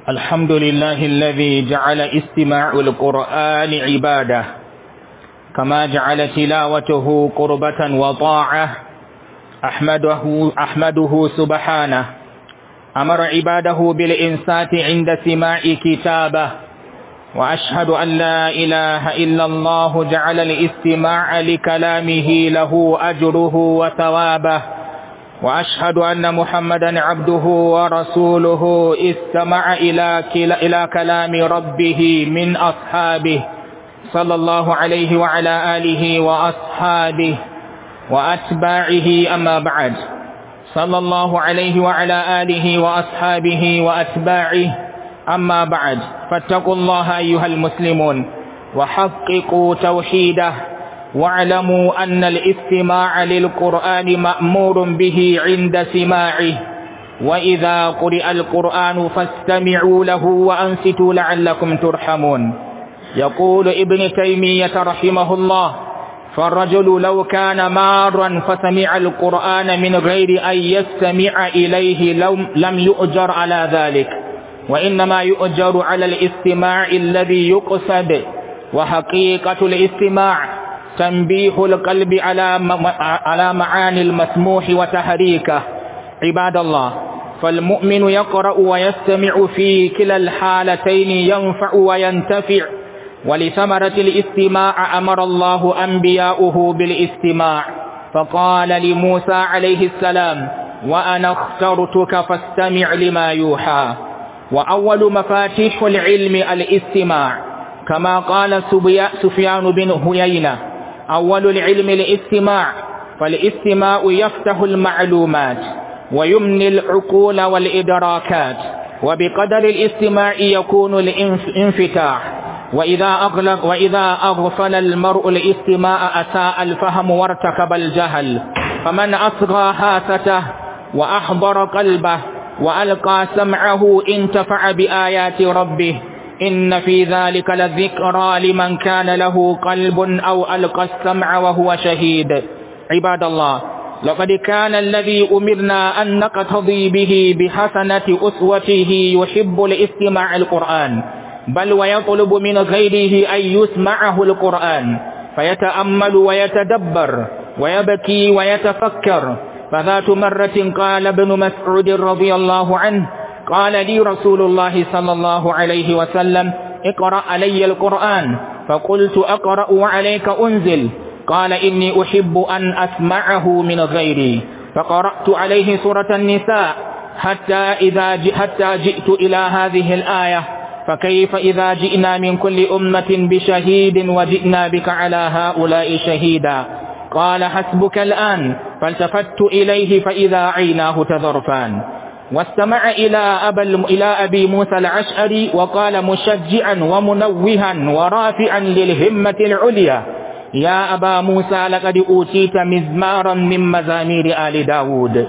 الحمد لله الذي جعل استماع القرآن عبادة كما جعل تلاوته قربة وطاعة أحمده, أحمده سبحانه أمر عباده بالإنسات عند سماع كتابه وأشهد أن لا إله إلا الله جعل الاستماع لكلامه له أجره وثوابه وأشهد أن محمدا عبده ورسوله استمع إلى, إلى كلام ربه من أصحابه صلى الله عليه وعلى آله وأصحابه وأتباعه أما بعد صلى الله عليه وعلى آله وأصحابه وأتباعه أما بعد فاتقوا الله أيها المسلمون وحققوا توحيده واعلموا أن الاستماع للقرآن مأمور به عند سماعه وإذا قرئ القرآن فاستمعوا له وأنصتوا لعلكم ترحمون يقول ابن تيمية رحمه الله فالرجل لو كان مارا فسمع القرآن من غير أن يستمع إليه لم يؤجر على ذلك وإنما يؤجر على الاستماع الذي يقصد وحقيقة الاستماع تنبيه القلب على على معاني المسموح وتحريكه عباد الله فالمؤمن يقرأ ويستمع في كلا الحالتين ينفع وينتفع ولثمرة الاستماع أمر الله أنبياؤه بالاستماع فقال لموسى عليه السلام وأنا اخترتك فاستمع لما يوحى وأول مفاتيح العلم الاستماع كما قال سفيان بن هيينة أول العلم الاستماع فالاستماع يفتح المعلومات ويمني العقول والإدراكات وبقدر الاستماع يكون الانفتاح وإذا أغلق وإذا أغفل المرء الاستماع أساء الفهم وارتكب الجهل فمن أصغى هاسته وأحضر قلبه وألقى سمعه انتفع بآيات ربه إن في ذلك لذكرى لمن كان له قلب أو ألقى السمع وهو شهيد عباد الله لقد كان الذي أمرنا أن نقتضي به بحسنة أسوته يحب الاستماع القرآن بل ويطلب من غيره أن يسمعه القرآن فيتأمل ويتدبر ويبكي ويتفكر فذات مرة قال ابن مسعود رضي الله عنه قال لي رسول الله صلى الله عليه وسلم اقرأ علي القرآن فقلت أقرأ وعليك أنزل قال إني أحب أن أسمعه من غيري فقرأت عليه سورة النساء حتى إذا حتى جئت إلى هذه الآية فكيف إذا جئنا من كل أمة بشهيد وجئنا بك على هؤلاء شهيدا قال حسبك الآن فالتفت إليه فإذا عيناه تذرفان واستمع إلى, أبا إلى أبي موسى العشعري وقال مشجعا ومنوها ورافعا للهمة العليا يا أبا موسى لقد أوتيت مزمارا من مزامير آل داود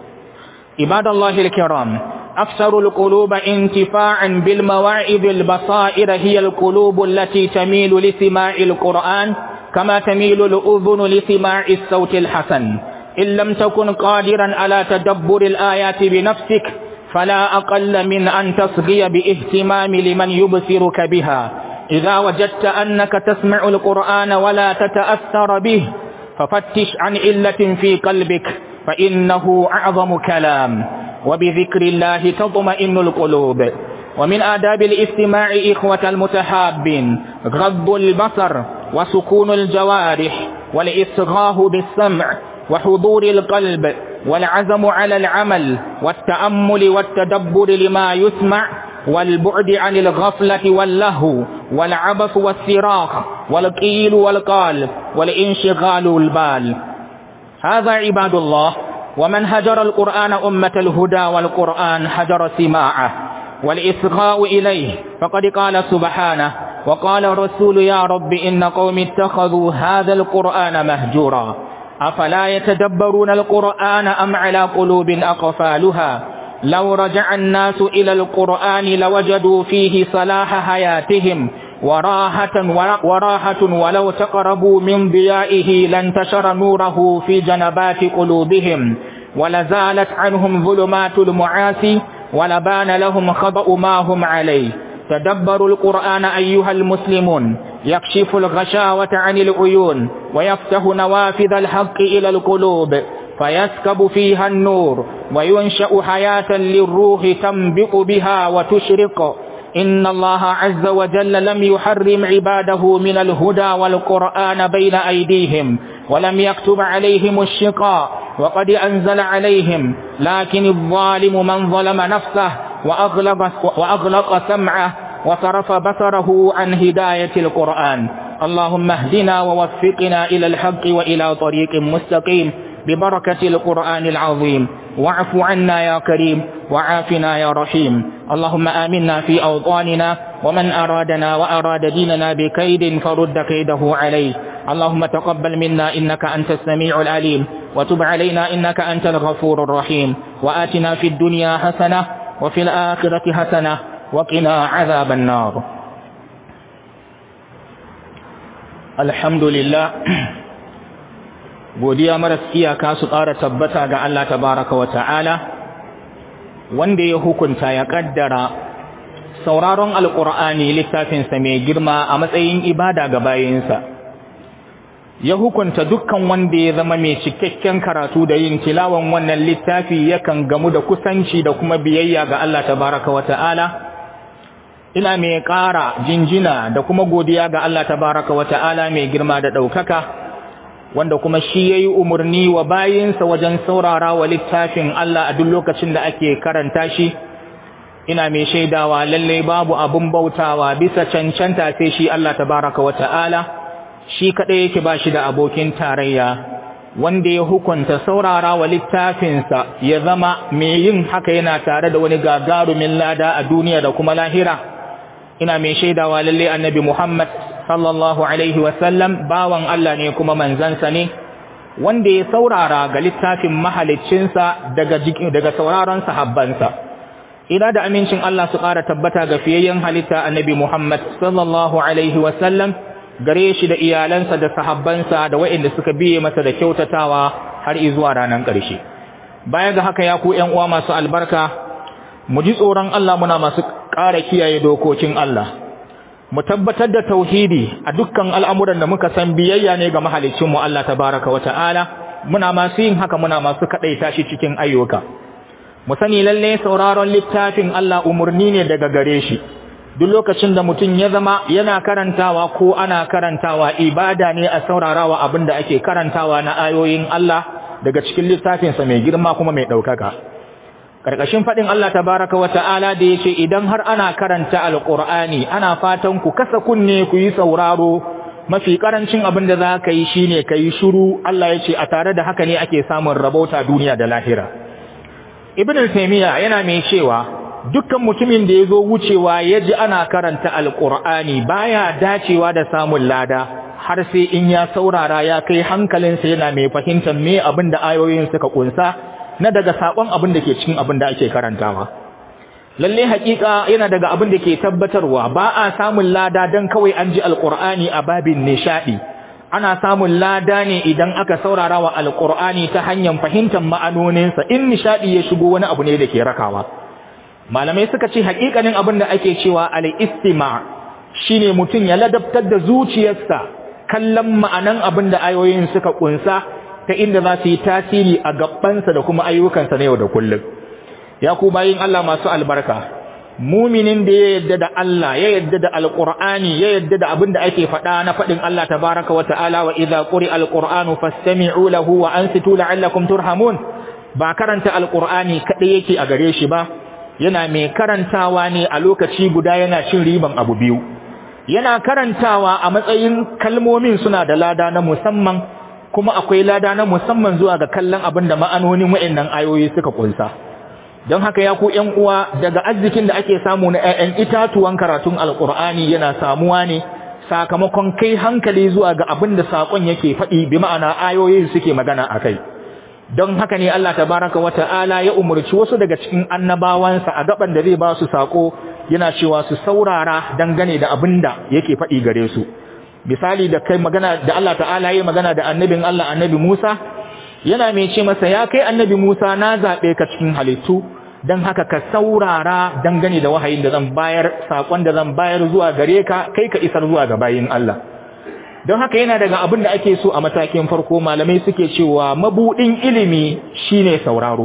عباد الله الكرام أكثر القلوب انتفاعا بالمواعظ البصائر هي القلوب التي تميل لسماع القرآن كما تميل الأذن لسماع الصوت الحسن إن لم تكن قادرا على تدبر الآيات بنفسك فلا أقل من أن تصغي باهتمام لمن يبصرك بها إذا وجدت أنك تسمع القرآن ولا تتأثر به ففتش عن علة في قلبك فإنه أعظم كلام وبذكر الله تطمئن القلوب ومن آداب الاستماع إخوة المتحابين غض البصر وسكون الجوارح والإصغاه بالسمع وحضور القلب والعزم على العمل والتأمل والتدبر لما يسمع والبعد عن الغفلة واللهو والعبث والصراخ والقيل والقال والانشغال البال هذا عباد الله ومن هجر القرآن أمة الهدى والقرآن هجر سماعه والإصغاء إليه فقد قال سبحانه وقال الرسول يا رب إن قوم اتخذوا هذا القرآن مهجورا أفلا يتدبرون القرآن أم على قلوب أقفالها لو رجع الناس إلى القرآن لوجدوا فيه صلاح حياتهم وراحة, وراحة ولو تقربوا من ضيائه لانتشر نوره في جنبات قلوبهم ولزالت عنهم ظلمات المعاصي ولبان لهم خطأ ما هم عليه تدبروا القرآن أيها المسلمون يكشف الغشاوة عن العيون ويفتح نوافذ الحق إلى القلوب فيسكب فيها النور وينشأ حياة للروح تنبئ بها وتشرق إن الله عز وجل لم يحرم عباده من الهدى والقرآن بين أيديهم ولم يكتب عليهم الشقاء وقد أنزل عليهم لكن الظالم من ظلم نفسه وأغلق, وأغلق سمعه وصرف بصره عن هداية القرآن اللهم اهدنا ووفقنا إلى الحق وإلى طريق مستقيم ببركة القرآن العظيم واعف عنا يا كريم وعافنا يا رحيم اللهم آمنا في أوطاننا ومن أرادنا وأراد ديننا بكيد فرد كيده عليه اللهم تقبل منا إنك أنت السميع العليم وتب علينا إنك أنت الغفور الرحيم وآتنا في الدنيا حسنة وفي الآخرة حسنة وقنا عذاب النار الحمد لله godiya maras iyaka su ƙara tabbata ga Allah tabaraka wa ta'ala wanda ya hukunta ya ƙaddara sauraron alƙur'ani littafinsa mai girma a matsayin ibada ga bayinsa ya hukunta dukkan wanda ya zama mai cikakken karatu da yin tilawan wannan littafi yakan gamu da kusanci da kuma biyayya ga Allah tabaraka wa ta'ala ina mai ƙara jinjina da kuma godiya ga Allah tabaraka wa ta'ala mai girma da ɗaukaka wanda kuma shi yayi umarni wa bayinsa wajen saurara wa littafin Allah a duk lokacin da ake karanta shi ina mai shaidawa lalle babu abun bautawa bisa cancanta sai shi Allah tabaraka wa ta'ala shi kadai yake ba shi da abokin tarayya wanda ya hukunta saurara wa littafinsa ya zama mai yin haka yana tare da wani gagarumin lada a duniya da kuma lahira ina mai shaidawa lalle annabi Muhammad sallallahu alaihi wasallam bawan Allah ne kuma manzansa ne wanda ya saurara ga littafin mahaliccinsa daga daga sauraron sahabbansa ina da amincin Allah su ƙara tabbata ga fiyayyen halitta annabi Muhammad sallallahu alaihi wasallam gare shi da iyalansa da sahabbansa da waɗanda suka biye masa da kyautatawa har zuwa ranar ƙarshe baya ga haka ya ku ƴan uwa masu albarka mu ji tsoron Allah muna masu ƙara kiyaye dokokin Allah mu tabbatar da tauhidi a dukkan al'amuran da muka san biyayya ne ga mahalicinmu Allah tabaraka wa ta'ala muna masu yin haka muna masu kaɗaita shi cikin ayyuka mu sani lalle sauraron littafin Allah umarni ne daga gare shi duk lokacin da mutum ya zama yana karantawa ko ana karantawa ibada ne a saurarawa abin da ake karantawa na ayoyin Allah daga cikin littafinsa mai girma kuma mai ɗaukaka Karkashin faɗin Allah tabaraka wa ta'ala da ya ce idan har ana karanta alƙur'ani ana fatan ku kasa kunne ku yi sauraro mafi ƙarancin abin da za ka yi shi ne ka yi shuru Allah ya ce a tare da haka ne ake samun rabauta duniya da lahira. Ibn al-Taymiya yana mai cewa dukkan mutumin da ya zo wucewa ya ji ana karanta alƙur'ani baya dacewa da samun lada har sai in ya saurara ya kai hankalinsa yana mai fahimtar me abin da ayoyin suka kunsa na daga sakon abin da ke cikin abin da ake karantawa lalle hakika yana daga abin da ke tabbatarwa ba a samun lada dan kawai an ji alqur'ani a babin nishadi ana samun lada ne idan aka saurara wa alqur'ani ta hanyar fahimtar ma'anoninsa in nishadi ya shigo wani abu ne da ke rakawa malamai suka ce hakikanin abin da ake cewa al-istima shine mutum ya ladabtar da zuciyarsa kallon ma'anan abin da ayoyin suka kunsa ta inda za su yi tasiri a gabansa da kuma ayyukansa na yau da kullum ya ku bayin Allah masu albarka muminin da ya yadda da Allah ya yadda da alqur'ani ya yadda da abin da ake faɗa na faɗin Allah tabaraka wa ta'ala wa idza quri'a alqur'anu fastami'u lahu wa ansitu la'allakum turhamun ba karanta alqur'ani kadai yake a gare shi ba yana mai karantawa ne a lokaci guda yana cin riban abu biyu yana karantawa a matsayin kalmomin suna da lada na musamman kuma akwai lada na musamman zuwa ga kallon abin da ma'anonin wa'annan ayoyi suka kunsa don haka ya ku ƴan uwa daga arzikin da ake samu na ƴaƴan itatuwan karatun alqur'ani yana samuwa ne sakamakon kai hankali zuwa ga abin da sakon yake faɗi bi ma'ana ayoyin suke magana akai don haka ne Allah tabaraka wa ta'ala ya umurci wasu daga cikin annabawansa a gaban da zai ba su sako yana cewa su saurara dangane da abin da yake faɗi gare su misali da kai magana da Allah ta'ala ya magana da annabin Allah annabi Musa yana mai ce masa ya kai annabi Musa na zaɓe ka cikin halittu dan haka ka saurara dangane da wahayin da zan bayar sakon da zan bayar zuwa gare ka kai ka isar zuwa ga bayin Allah don haka yana daga abin da ake so a matakin farko malamai suke cewa mabudin ilimi shine sauraro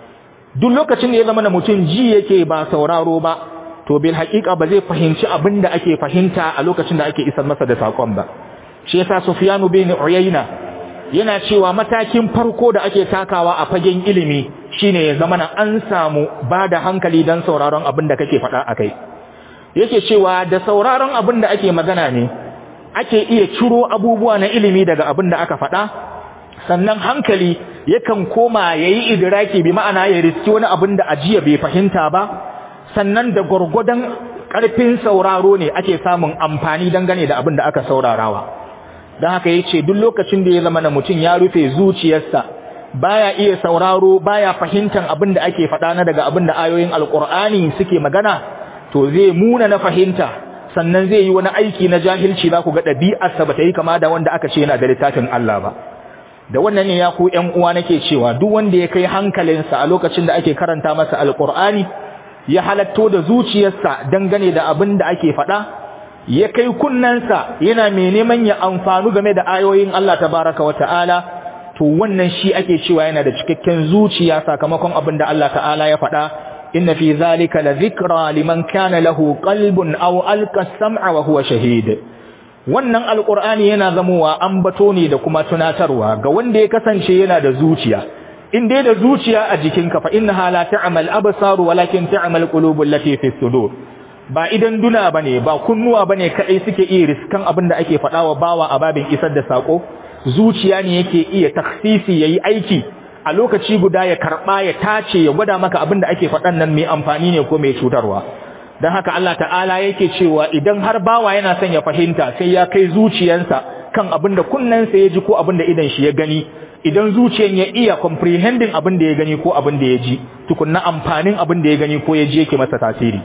duk lokacin da ya zama na mutum ji yake ba sauraro ba to bil haƙiƙa ba zai fahimci abin da ake fahimta a lokacin da ake isar masa da sakon ba shi yasa Sufyanu bin Uyayna yana cewa matakin farko da ake takawa a fagen ilimi shine ya zama na an samu ba da hankali dan sauraron abin da kake faɗa akai yake cewa da sauraron abin da ake magana ne ake iya ciro abubuwa na ilimi daga abin da aka faɗa sannan hankali yakan koma yayi idraki bi ma'ana ya riski wani abin da ajiya bai fahimta ba sannan da gurgudan ƙarfin sauraro ne ake samun amfani dangane da abin da aka saurarawa don haka yace duk lokacin da ya zama na mutum ya rufe zuciyarsa baya iya sauraro baya fahimtar abin da ake faɗa na daga abin da ayoyin alkur'ani suke magana to zai muna na fahimta sannan zai yi wani aiki na jahilci za ku ga ɗabi'arsa ba ta yi kama da wanda aka ce yana da littafin Allah ba da wannan ne ya ku ƴan uwa nake cewa duk wanda ya kai hankalinsa a lokacin da ake karanta masa alkur'ani ya halatto da zuciyarsa dangane da abin da ake faɗa ya kai kunnansa yana mai neman ya amfanu game da ayoyin Allah tabaraka wa ta'ala to wannan shi ake cewa yana da cikakken zuciya sakamakon abin da Allah ta'ala ya faɗa inna fi zalika la dhikra liman kana lahu qalbun aw alqa as-sam'a wa huwa shahid wannan alqur'ani yana zamowa ambato ne da kuma tunatarwa ga wanda ya kasance yana da zuciya in dai da zuciya a jikinka fa innaha la ta'mal absar walakin ta'mal qulubul lati fi sudur ba idan duna bane ba kunnuwa bane kai suke iya riskan abin da ake faɗa wa bawa a babin isar da sako zuciya ne yake iya taksisi yayi aiki a lokaci guda ya karba ya tace ya gwada maka abin da ake faɗan nan mai amfani ne ko mai cutarwa dan haka Allah ta'ala yake cewa idan har bawa yana son ya fahimta sai ya kai zuciyansa kan abin da kunnensa ya ji ko abin da idan shi ya gani idan zuciyan ya iya comprehending abin da ya gani ko abin da ya ji tukunna amfanin abin da ya gani ko ya ji yake masa tasiri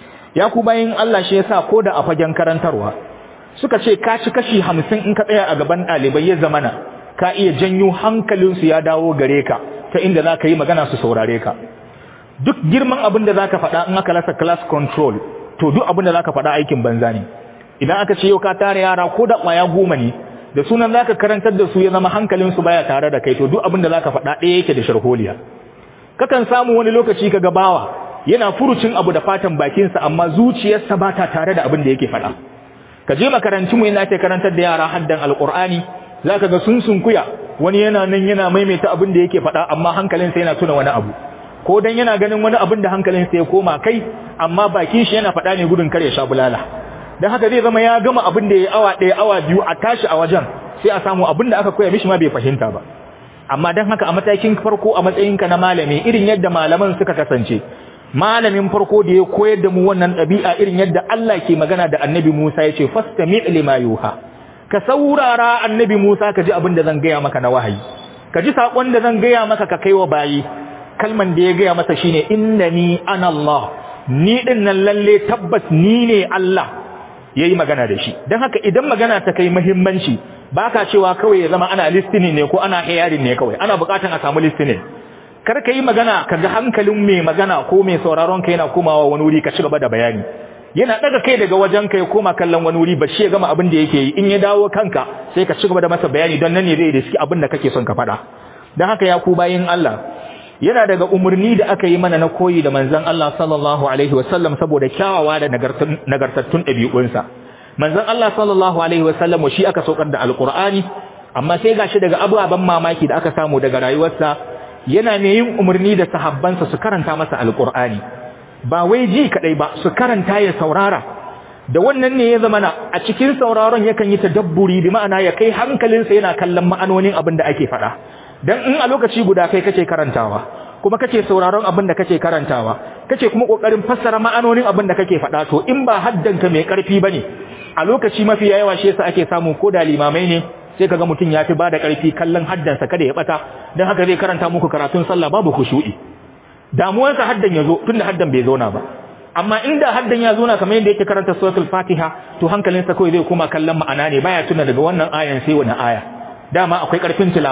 ya ku bayin Allah shi yasa ko da a fagen karantarwa suka ce ka ci kashi hamsin in ka tsaya a gaban ɗalibai ya zamana ka iya janyo hankalinsu ya dawo gare ka ta inda za ka yi magana su saurare ka duk girman abin da za ka faɗa in aka rasa class control to duk abin da za ka faɗa aikin banza ne idan aka ce yau ka tare yara ko da ƙwaya goma ne da sunan za ka karantar da su ya zama hankalinsu baya tare da kai to duk abin da za ka faɗa ɗaya yake da sharholiya kakan samu wani lokaci ka gabawa yana furucin abu da fatan bakinsa amma zuciyarsa ba ta tare da abin da yake faɗa ka je makarantunmu yana ake karantar da yara haddan alƙur'ani za ka ga sun sunkuya wani yana nan yana maimaita abin da yake faɗa amma hankalinsa yana tuna wani abu ko dan yana ganin wani abin da hankalinsa ya koma kai amma bakin shi yana faɗa ne gudun kar ya sha bulala dan haka zai zama ya gama abin da ya awa ɗaya awa biyu a tashi a wajen sai a samu abin da aka koya mishi ma bai fahimta ba amma dan haka a matakin farko a matsayinka na malami irin yadda malaman suka kasance malamin farko da ya koyar da mu wannan ɗabi'a irin yadda Allah ke magana da annabi Musa ya ce fastami lima yuha ka saurara annabi Musa ka ji abin da zan gaya maka na wahayi ka ji saƙon da zan gaya maka ka kai wa bayi kalman da ya gaya masa shine innani ana Allah ni din nan lalle tabbas ni ne Allah yayi magana da shi dan haka idan magana ta kai muhimmanci baka cewa kawai ya zama ana listening ne ko ana hearing ne kawai ana bukatan a samu listening kar ka yi magana ka ga hankalin mai magana ko mai sauraron ka yana komawa wani wuri ka ci gaba da bayani yana daga kai daga wajen ka ya koma kallon wani wuri ba shi ya gama abin da yake yi in ya dawo kanka sai ka ci gaba da masa bayani don nan ne zai riski abin da kake son ka faɗa don haka ya ku bayin Allah yana daga umarni da aka yi mana na koyi da manzon Allah sallallahu alaihi wasallam saboda kyawawa da nagartattun ɗabi'unsa manzon Allah sallallahu alaihi wasallam shi aka saukar da alqur'ani amma sai gashi daga ababen mamaki da aka samu daga rayuwarsa yana mai yin umarni da sahabbansa su karanta masa alqur'ani ba wai ji kadai ba su karanta ya saurara da wannan ne ya zama na a cikin sauraron yakan yi tadabburi bi ma'ana ya kai hankalinsa yana kallon ma'anonin abin da ake faɗa dan in a lokaci guda kai kace karantawa kuma kace sauraron abin da kace karantawa kace kuma kokarin fassara ma'anonin abin da kake faɗa to in ba haddanka mai karfi bane a lokaci mafi yawa shi yasa ake samu ko da limamai ne sai kaga mutum ya fi bada karfi kallon haddansa kada ya bata dan haka zai karanta muku karatun sallah babu khushu'i damuwarsa haddan yazo tunda haddan bai zauna ba amma inda haddan ya zauna kamar yadda yake karanta suratul fatiha to hankalinsa kawai zai koma kallon ma'ana ne baya tuna daga wannan ayan sai wani aya dama akwai karfin tilawa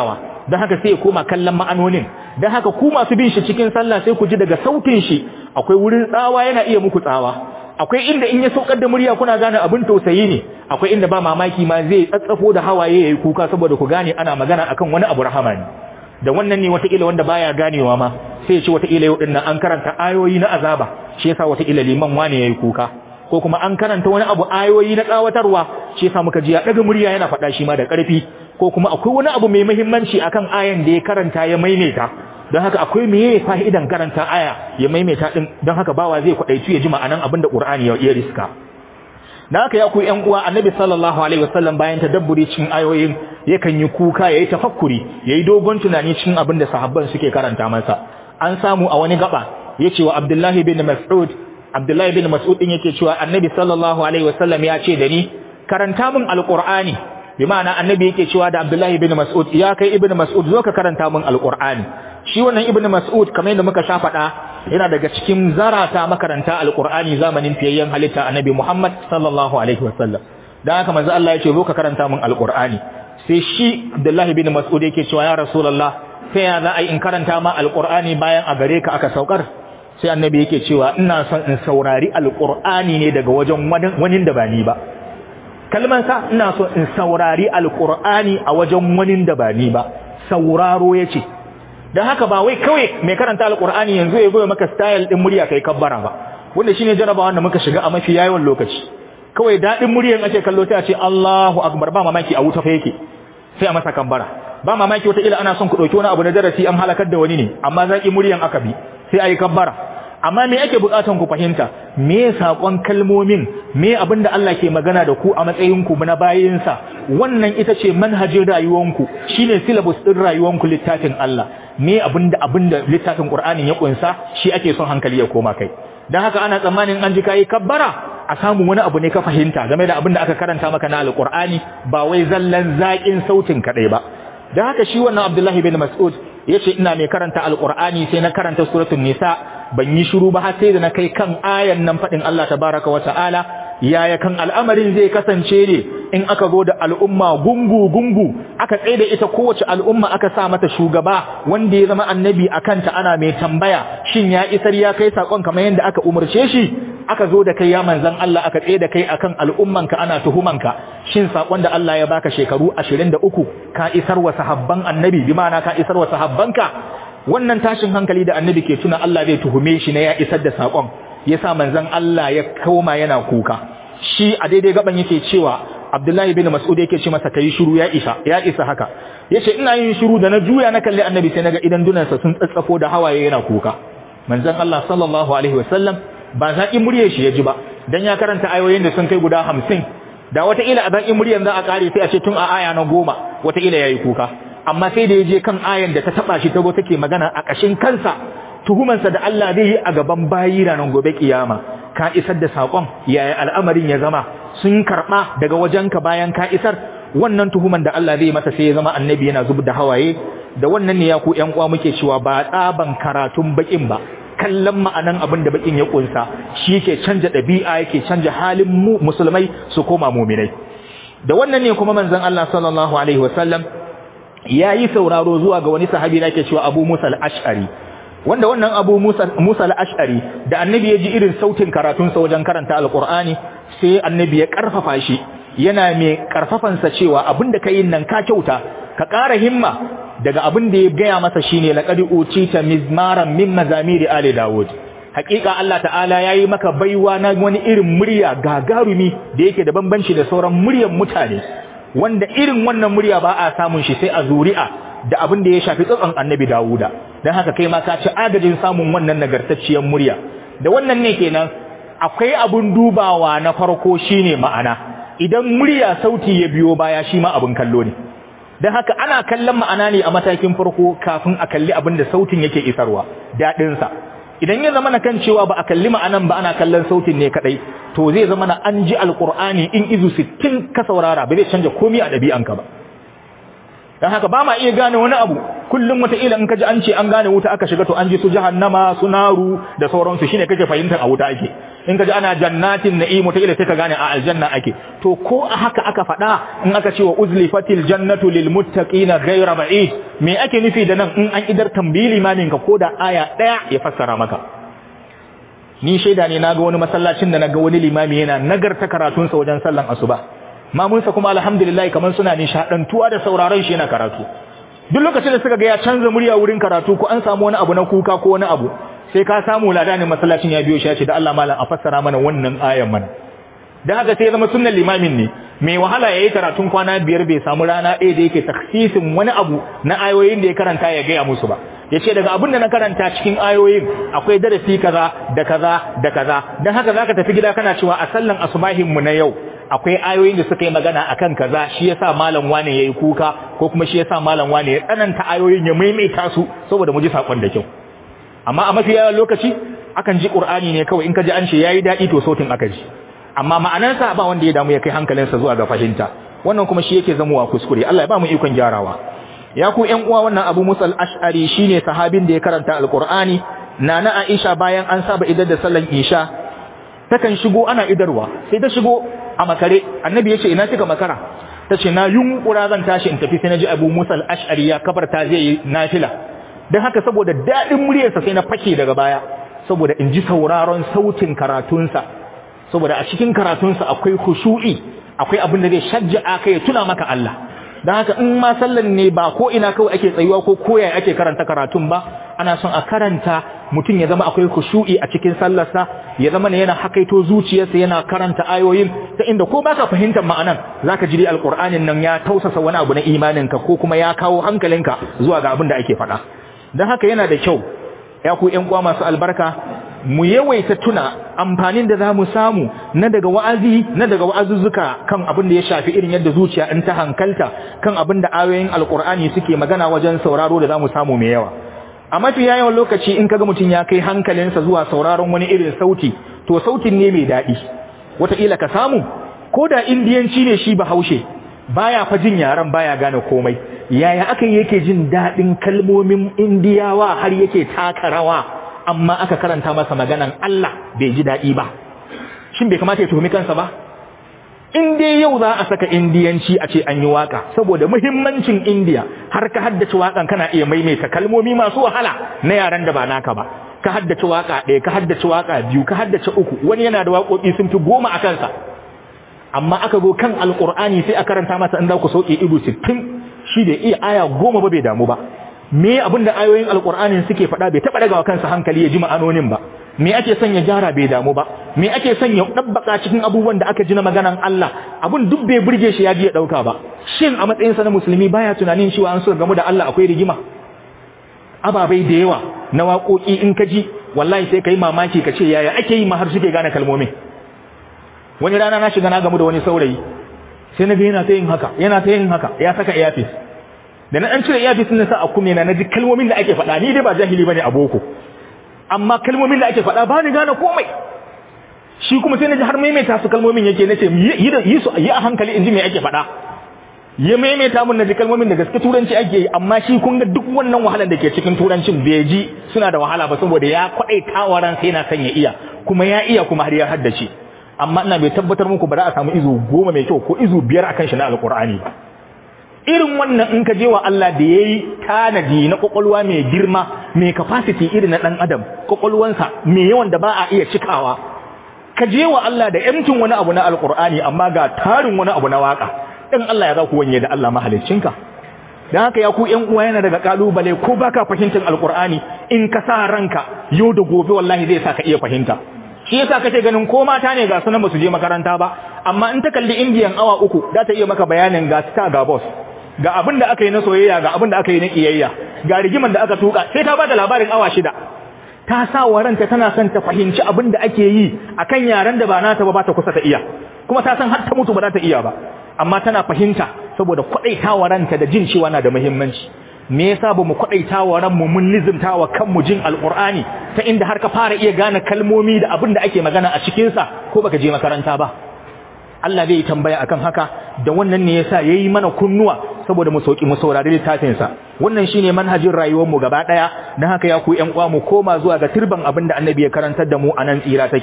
don haka sai ya koma kallon ma'anonin don haka ku masu bin shi cikin sallah sai ku ji daga sautin shi akwai wurin tsawa yana iya muku tsawa akwai inda in ya saukar da murya kuna gane abin tausayi ne akwai inda ba mamaki ma zai tsatsafo da hawaye yayi kuka saboda ku gane ana magana akan wani abu rahama ne da wannan ne wataƙila wanda baya ganewa ma sai ya ce wataƙila yau dinnan an karanta ayoyi na azaba shi yasa wataƙila liman wane yayi kuka ko kuma an karanta wani abu ayoyi na tsawatarwa shi yasa muka ji ya daga murya yana faɗa shi ma da ƙarfi ko kuma akwai wani abu mai muhimmanci akan ayan da ya karanta ya maimaita don haka akwai meye fa'idan karanta aya ya maimaita din don haka bawa zai kwadaitu ya ji ma'anan abin da Qur'ani ya riska dan haka ya ku ƴan uwa Annabi sallallahu alaihi wasallam bayan tadabburi cikin ayoyin yakan yi kuka yayi tafakkuri yayi dogon tunani cikin abin da sahabban suke karanta masa an samu a wani gaba yace wa Abdullahi bin Mas'ud Abdullahi bin Mas'ud din yake cewa Annabi sallallahu alaihi wasallam ya ce da ni karanta min alqur'ani bi ma'ana Annabi yake cewa da Abdullahi bin Mas'ud ya kai ibn Mas'ud zo ka karanta min alqur'ani shi wannan ibnu mas'ud kamar yadda muka sha faɗa yana daga cikin zarata makaranta alqur'ani zamanin fiyayyen halitta annabi muhammad sallallahu alaihi wasallam dan haka manzo Allah ya ce zo ka karanta min alqur'ani sai shi abdullahi ibn mas'ud yake cewa ya rasulullah sai ya za a in karanta ma alqur'ani bayan a gare ka aka saukar sai annabi yake cewa ina son in saurari alqur'ani ne daga wajen wani da ba ni ba kalman sa ina so in saurari alqur'ani a wajen wani da ba ni ba sauraro yace dan haka ba wai kawai mai karanta alqur'ani yanzu ya goye maka style din murya kai kabbara ba wanda shine jarabawa da muka shiga a mafi yawan lokaci kawai dadin muryan ake kallo sai a ce Allahu akbar ba mamaki a wuta fa yake sai a masa kabbara ba mamaki wata ila ana son ku dauki wani abu na darasi an halakar da wani ne amma zaki muryan aka bi sai ayi kabbara amma me ake bukatan ku fahimta me sakon kalmomin me abinda Allah ke magana da ku a matsayin ku na bayinsa wannan ita ce manhajin rayuwanku shine syllabus din rayuwanku littafin Allah me abinda abinda littafin Qur'ani ya kunsa shi ake son hankali ya koma kai dan haka ana tsammanin an ji kai kabbara a samu wani abu ne ka fahimta game da abinda aka karanta maka na alqur'ani ba wai zallan zakin sautin kadai ba dan haka shi wannan Abdullahi bin Mas'ud yace ina mai karanta alqur'ani sai na karanta suratul nisa ban yi shiru ba har sai da na kai kan ayan nan fadin Allah tabaraka wa ta'ala yaya kan al'amarin zai kasance ne in aka zo da al'umma gungu gungu aka tsaye da ita kowace al'umma aka sa mata shugaba wanda ya zama annabi akan ta ana mai tambaya shin ya isar ya kai sakon kamar yadda aka umarce shi aka zo da kai ya manzan Allah aka tsaye da kai akan al'ummanka ana tuhumanka shin sakon da Allah ya baka shekaru 23 ka isar wa sahabban annabi bi ma'ana ka isar wa sahabbanka wannan tashin hankali da annabi ke tuna Allah zai tuhume shi ne ya isar da sakon yasa manzan Allah ya koma yana kuka shi a daidai gaban yake cewa Abdullahi bin Mas'ud yake ce masa kai shiru ya isa ya isa haka yace ina yin shiru da na juya na kalli annabi sai naga idan dunansa sun tsatsafo da hawaye yana kuka manzan Allah sallallahu alaihi wasallam ba zaƙin muryar shi ya ji ba dan ya karanta ayoyin da sun kai guda hamsin da wataƙila a zaƙin muryar za a ƙare sai a ce tun a aya na goma wataƙila ya yi kuka amma sai da ya je kan ayan da ta taɓa shi ta go take magana a ƙashin kansa tuhumansa da Allah zai yi a gaban bayi ranar gobe kiyama ka isar da saƙon yaya al'amarin ya zama sun karɓa daga wajenka bayan ka isar wannan tuhuman da Allah zai masa sai ya zama annabi yana zub da hawaye da wannan ne ya ku ƴan uwa muke cewa ba tsaban karatun baƙin ba kallon ma'anan abin da bakin ya kunsa shi yake canja ɗabi'a yake canja halin mu musulmai su koma muminai da wannan ne kuma manzon Allah sallallahu alaihi wasallam yayi sauraro zuwa ga wani sahabi da yake cewa Abu Musa al-Ash'ari wanda wannan Abu Musa Musa al-Ash'ari da annabi ya ji irin sautin karatun sa wajen karanta alqur'ani sai annabi ya karfafa shi yana mai karfafansa cewa abinda kai nan ka kyauta ka ƙara himma daga abin da ya gaya masa shine laqad utita mizmaran min mazamiri ali daud hakika Allah ta'ala yayi maka baiwa na wani irin murya gagarumi da yake da bambanci da sauran muryan mutane wanda irin wannan murya ba a samun shi sai a zuri'a da abin da ya shafi tsatson annabi dawuda dan haka kai ma ka ci agajin samun wannan nagartacciyar murya da wannan ne kenan akwai abun dubawa na farko shine ma'ana idan murya sauti ya biyo baya shi ma abun kallo ne don haka ana kallon ma'ana ne a matakin farko kafin a kalli abin da sautin yake isarwa daɗinsa idan ya zama na kan cewa ba a kalli ma'anan ba ana kallon sautin ne kaɗai to zai zama na an ji alƙur'ani in izu sittin ka saurara ba zai canja komi a ɗabi'anka ba don haka ba ma iya gane wani abu kullum wataƙila in ka ji an ce an gane wuta aka shiga to an ji su jahannama su naru da sauransu shine kake fahimtar a wuta ake in ka ji ana jannatin na'imu ta ila sai ka gane a aljanna ake to ko a haka aka faɗa in aka ce wa uzlifatil jannatu lil muttaqina ghayra ba'id me ake nufi da nan in an idar tambili limamin ka ko da aya daya ya fassara maka ni shaida ne naga wani masallacin da naga wani limami yana nagarta karatun sa wajen sallan asuba mamunsa kuma alhamdulillah kaman suna nishadantuwa da sauraron shi yana karatu duk lokacin da suka ga ya canza murya wurin karatu ko an samu wani abu na kuka ko wani abu sai ka samu ladanin masallacin ya biyo shi ya ce da Allah malam a fassara mana wannan ayan mana dan haka sai ya zama sunnan limamin ne mai wahala yayi karatun kwana biyar bai samu rana ɗaya da yake taksisin wani abu na ayoyin da ya karanta ya gaya musu ba yace daga abin da na karanta cikin ayoyin akwai darasi kaza da kaza da kaza dan haka zaka tafi gida kana cewa a sallan asubahin mu na yau akwai ayoyin da suka yi magana akan kaza shi yasa malam wane yayi kuka ko kuma shi yasa malam wane ya tsananta ayoyin ya maimaita su saboda mu ji sakon da kyau amma a mafi yawan lokaci akan ji qur'ani ne kawai in ka ji an ce yayi dadi to sautin aka ji amma ma'anarsa ba wanda ya damu ya kai hankalinsa zuwa ga fahimta wannan kuma shi yake zamuwa kuskure Allah ya ba mu ikon gyarawa ya ku ƴan uwa wannan Abu Musa al-Ash'ari shine sahabin da ya karanta al-Qur'ani nana Aisha bayan an saba idar da sallan Isha takan shigo ana idarwa sai ta shigo a makare annabi yace ina kika makara tace na yunkura zan tashi in tafi sai naji Abu Musa al-Ash'ari ya kabarta zai yi nafila dan haka saboda dadin muryarsa sai na fake daga baya saboda in ji sauraron sautin karatunsa saboda a cikin karatunsa akwai khushu'i akwai abin da zai shajja'a kai ya tuna maka Allah dan haka in ma sallan ne ba ko ina kawai ake tsayuwa ko koyaya ake karanta karatun ba ana son a karanta mutum ya zama akwai khushu'i a cikin sallarsa ya zama ne yana hakaito zuciyarsa yana karanta ayoyin ta inda ko baka fahimtar ma'anan zaka ji alqur'anin nan ya tausasa wani abu na imaninka ko kuma ya kawo hankalinka zuwa ga abin da ake faɗa dan haka yana da kyau ya ku ƴan uwa masu albarka mu yawaita tuna amfanin da zamu samu na daga wa'azi na daga wa'azuzzuka kan abin da ya shafi irin yadda zuciya in ta hankalta kan abin da ayoyin alqur'ani suke magana wajen sauraro da zamu samu mai yawa a mafi yawan lokaci in kaga mutum ya kai hankalinsa zuwa sauraron wani irin sauti to sautin ne mai daɗi wataƙila ka samu ko da indiyanci ne shi bahaushe baya fa jin yaran baya gane komai yaya aka yake jin daɗin kalmomin indiyawa har yake taka rawa amma aka karanta masa maganan Allah bai ji daɗi ba shin bai kamata ya tuhumi kansa ba in dai yau za a saka indiyanci a ce an yi waka saboda muhimmancin indiya har ka haddace wakan kana iya maimaita kalmomi masu wahala na yaran da ba naka ba ka haddace waka ɗaya ka haddace waka biyu ka haddace uku wani yana da waƙoƙi sun fi goma a kansa amma aka zo kan alƙur'ani sai a karanta masa in za ku sauke ido sittin shi da iya aya goma ba bai damu ba me abin da ayoyin alƙur'anin suke faɗa bai taɓa ɗagawa kansa hankali ya ji ma'anonin ba me ake son ya gyara bai damu ba me ake son ya dabbaka cikin abubuwan da aka ji na maganan Allah abun duk bai burge shi ya ji ya dauka ba shin a matsayin sa na musulmi baya tunanin cewa an so gamu da Allah akwai rigima ababai da yawa na waƙoƙi in ka ji wallahi sai kai mamaki ka ce yaya ake yi ma har suke gane kalmomin wani rana na shiga na gamu da wani saurayi sai na ga yana ta yin haka yana ta yin haka ya saka earpiece da na dan cire earpiece din sa a kume na naji kalmomin da ake faɗa ni dai ba jahili bane a boko amma kalmomin da ake faɗa ba ni gane komai shi kuma sai na ji har maimaita su kalmomin yake na ce yi su yi a hankali in ji me ake faɗa ya maimaita mun na ji kalmomin da gaske turanci ake yi amma shi kun ga duk wannan wahalar da ke cikin turancin bai ji suna da wahala ba saboda ya kwaɗai tawaran sai na son ya iya kuma ya iya kuma har ya haddace amma ina bai tabbatar muku ba za a samu izu goma mai kyau ko izu biyar akan shi na alkur'ani ba irin wannan in ka je wa Allah da yayi tanadi na kokolwa mai girma mai capacity irin na dan adam kokolwansa mai yawan da ba a iya cikawa ka je wa Allah da yamtin wani abu na alqur'ani amma ga tarin wani abu na waka dan Allah ya za ku wanye da Allah mahaliccinka dan haka ya ku ƴan uwa yana daga kalubale ko baka fahimtar alqur'ani in ka sa ranka yau da gobe wallahi zai sa ka iya fahimta shi yasa kace ganin ko mata ne ga sunan ba su je makaranta ba amma in ta kalli indiyan awa uku za ta iya maka bayanin ga star ga boss ga abin da aka yi na soyayya ga abin da aka yi na kiyayya ga rigiman da aka tuka sai ta bada labarin awa shida ta sa wa ranta tana son ta fahimci abin da ake yi akan yaran da ba nata ba ba ta kusa ta iya kuma ta san har ta mutu ba za ta iya ba amma tana fahimta saboda kwadaita wa ranta da jin cewa na da muhimmanci me yasa bamu kwadaita wa ranmu mun nizimta wa kanmu jin alqur'ani ta inda har ka fara iya gane kalmomi da abin da ake magana a cikin sa ko baka je makaranta ba Allah zai tambaya akan haka da wannan ne yasa yayi mana kunnuwa saboda mu sauki mu saurari littafin sa wannan shine manhajin rayuwar mu gaba daya dan haka ya ku ƴan uwa mu koma zuwa ga turban abinda annabi ya karantar da mu anan tsira take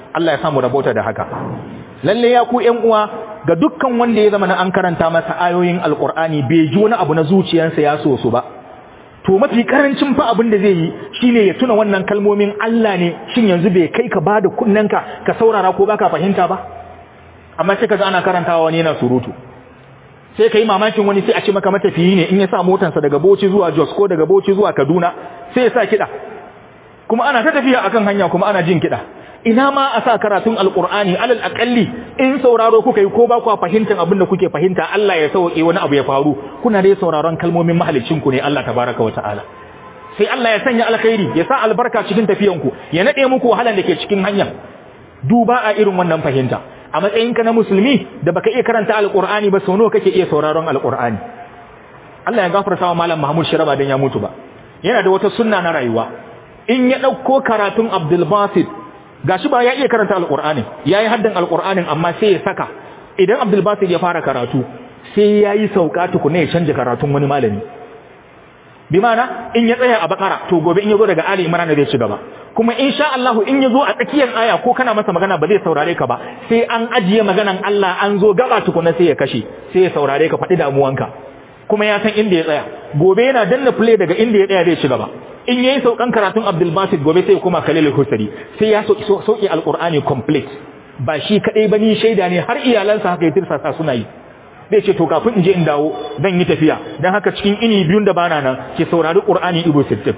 Allah ya samu rabota da haka lalle ya ku ƴan uwa ga dukkan wanda ya zama na an karanta masa ayoyin alqur'ani bai ji wani abu na zuciyarsa ya so su ba to mafi karancin fa abin da zai yi shine ya tuna wannan kalmomin Allah ne shin yanzu bai kai ka bada kunnanka ka saurara ko baka fahimta ba amma sai kaga ana karantawa wani yana surutu sai kai mamakin wani sai a ce maka matafiyi ne in ya sa motarsa daga Bauchi zuwa Jos ko daga Bauchi zuwa Kaduna sai ya sa kida kuma ana ta tafiya akan hanya kuma ana jin kida ina ma a sa karatun alqur'ani alal aqalli in sauraro kuka yi ko ba ku fahimtar abin da kuke fahimta Allah ya sauke wani abu ya faru kuna dai sauraron kalmomin mahalicin ku ne Allah tabaraka wa ta'ala sai Allah ya sanya alkhairi ya sa albarka cikin tafiyan ku ya nade muku wahalan da ke cikin hanya duba a irin wannan fahimta a matsayinka na musulmi da baka iya karanta alqur'ani ba sau nawa kake iya sauraron alqur'ani Allah ya gafarta wa malam Mahmud Shiraba dan ya mutu ba yana da wata sunna na rayuwa in ya dauko karatun Abdul Basit gashi ba ya iya karanta alqur'ani yayi haddan alqur'anin amma sai ya saka idan Abdul Basit ya fara karatu sai yayi sauka tukuna ya canja karatun wani malami bi mana in ya tsaya a bakara to gobe in ya zo daga Ali Imran zai ci gaba kuma insha Allah in ya zo a tsakiyar aya ko kana masa magana ba zai saurare ka ba sai an ajiye maganan Allah an zo gaba tukuna sai ya kashe sai ya saurare ka faɗi damuwanka kuma ya san inda ya tsaya gobe yana danna play daga inda ya tsaya zai ci gaba in yayi saukan karatun Abdul Basit gobe sai ya koma Khalil Husari sai ya sauki sauki alqur'ani complete ba shi kadai bane shaida ne har iyalansa haka ya tirsasa suna yi zai ce to kafin in je in dawo zan yi tafiya dan haka cikin ini biyun da bana nan ke saurari Qur'ani ibo 60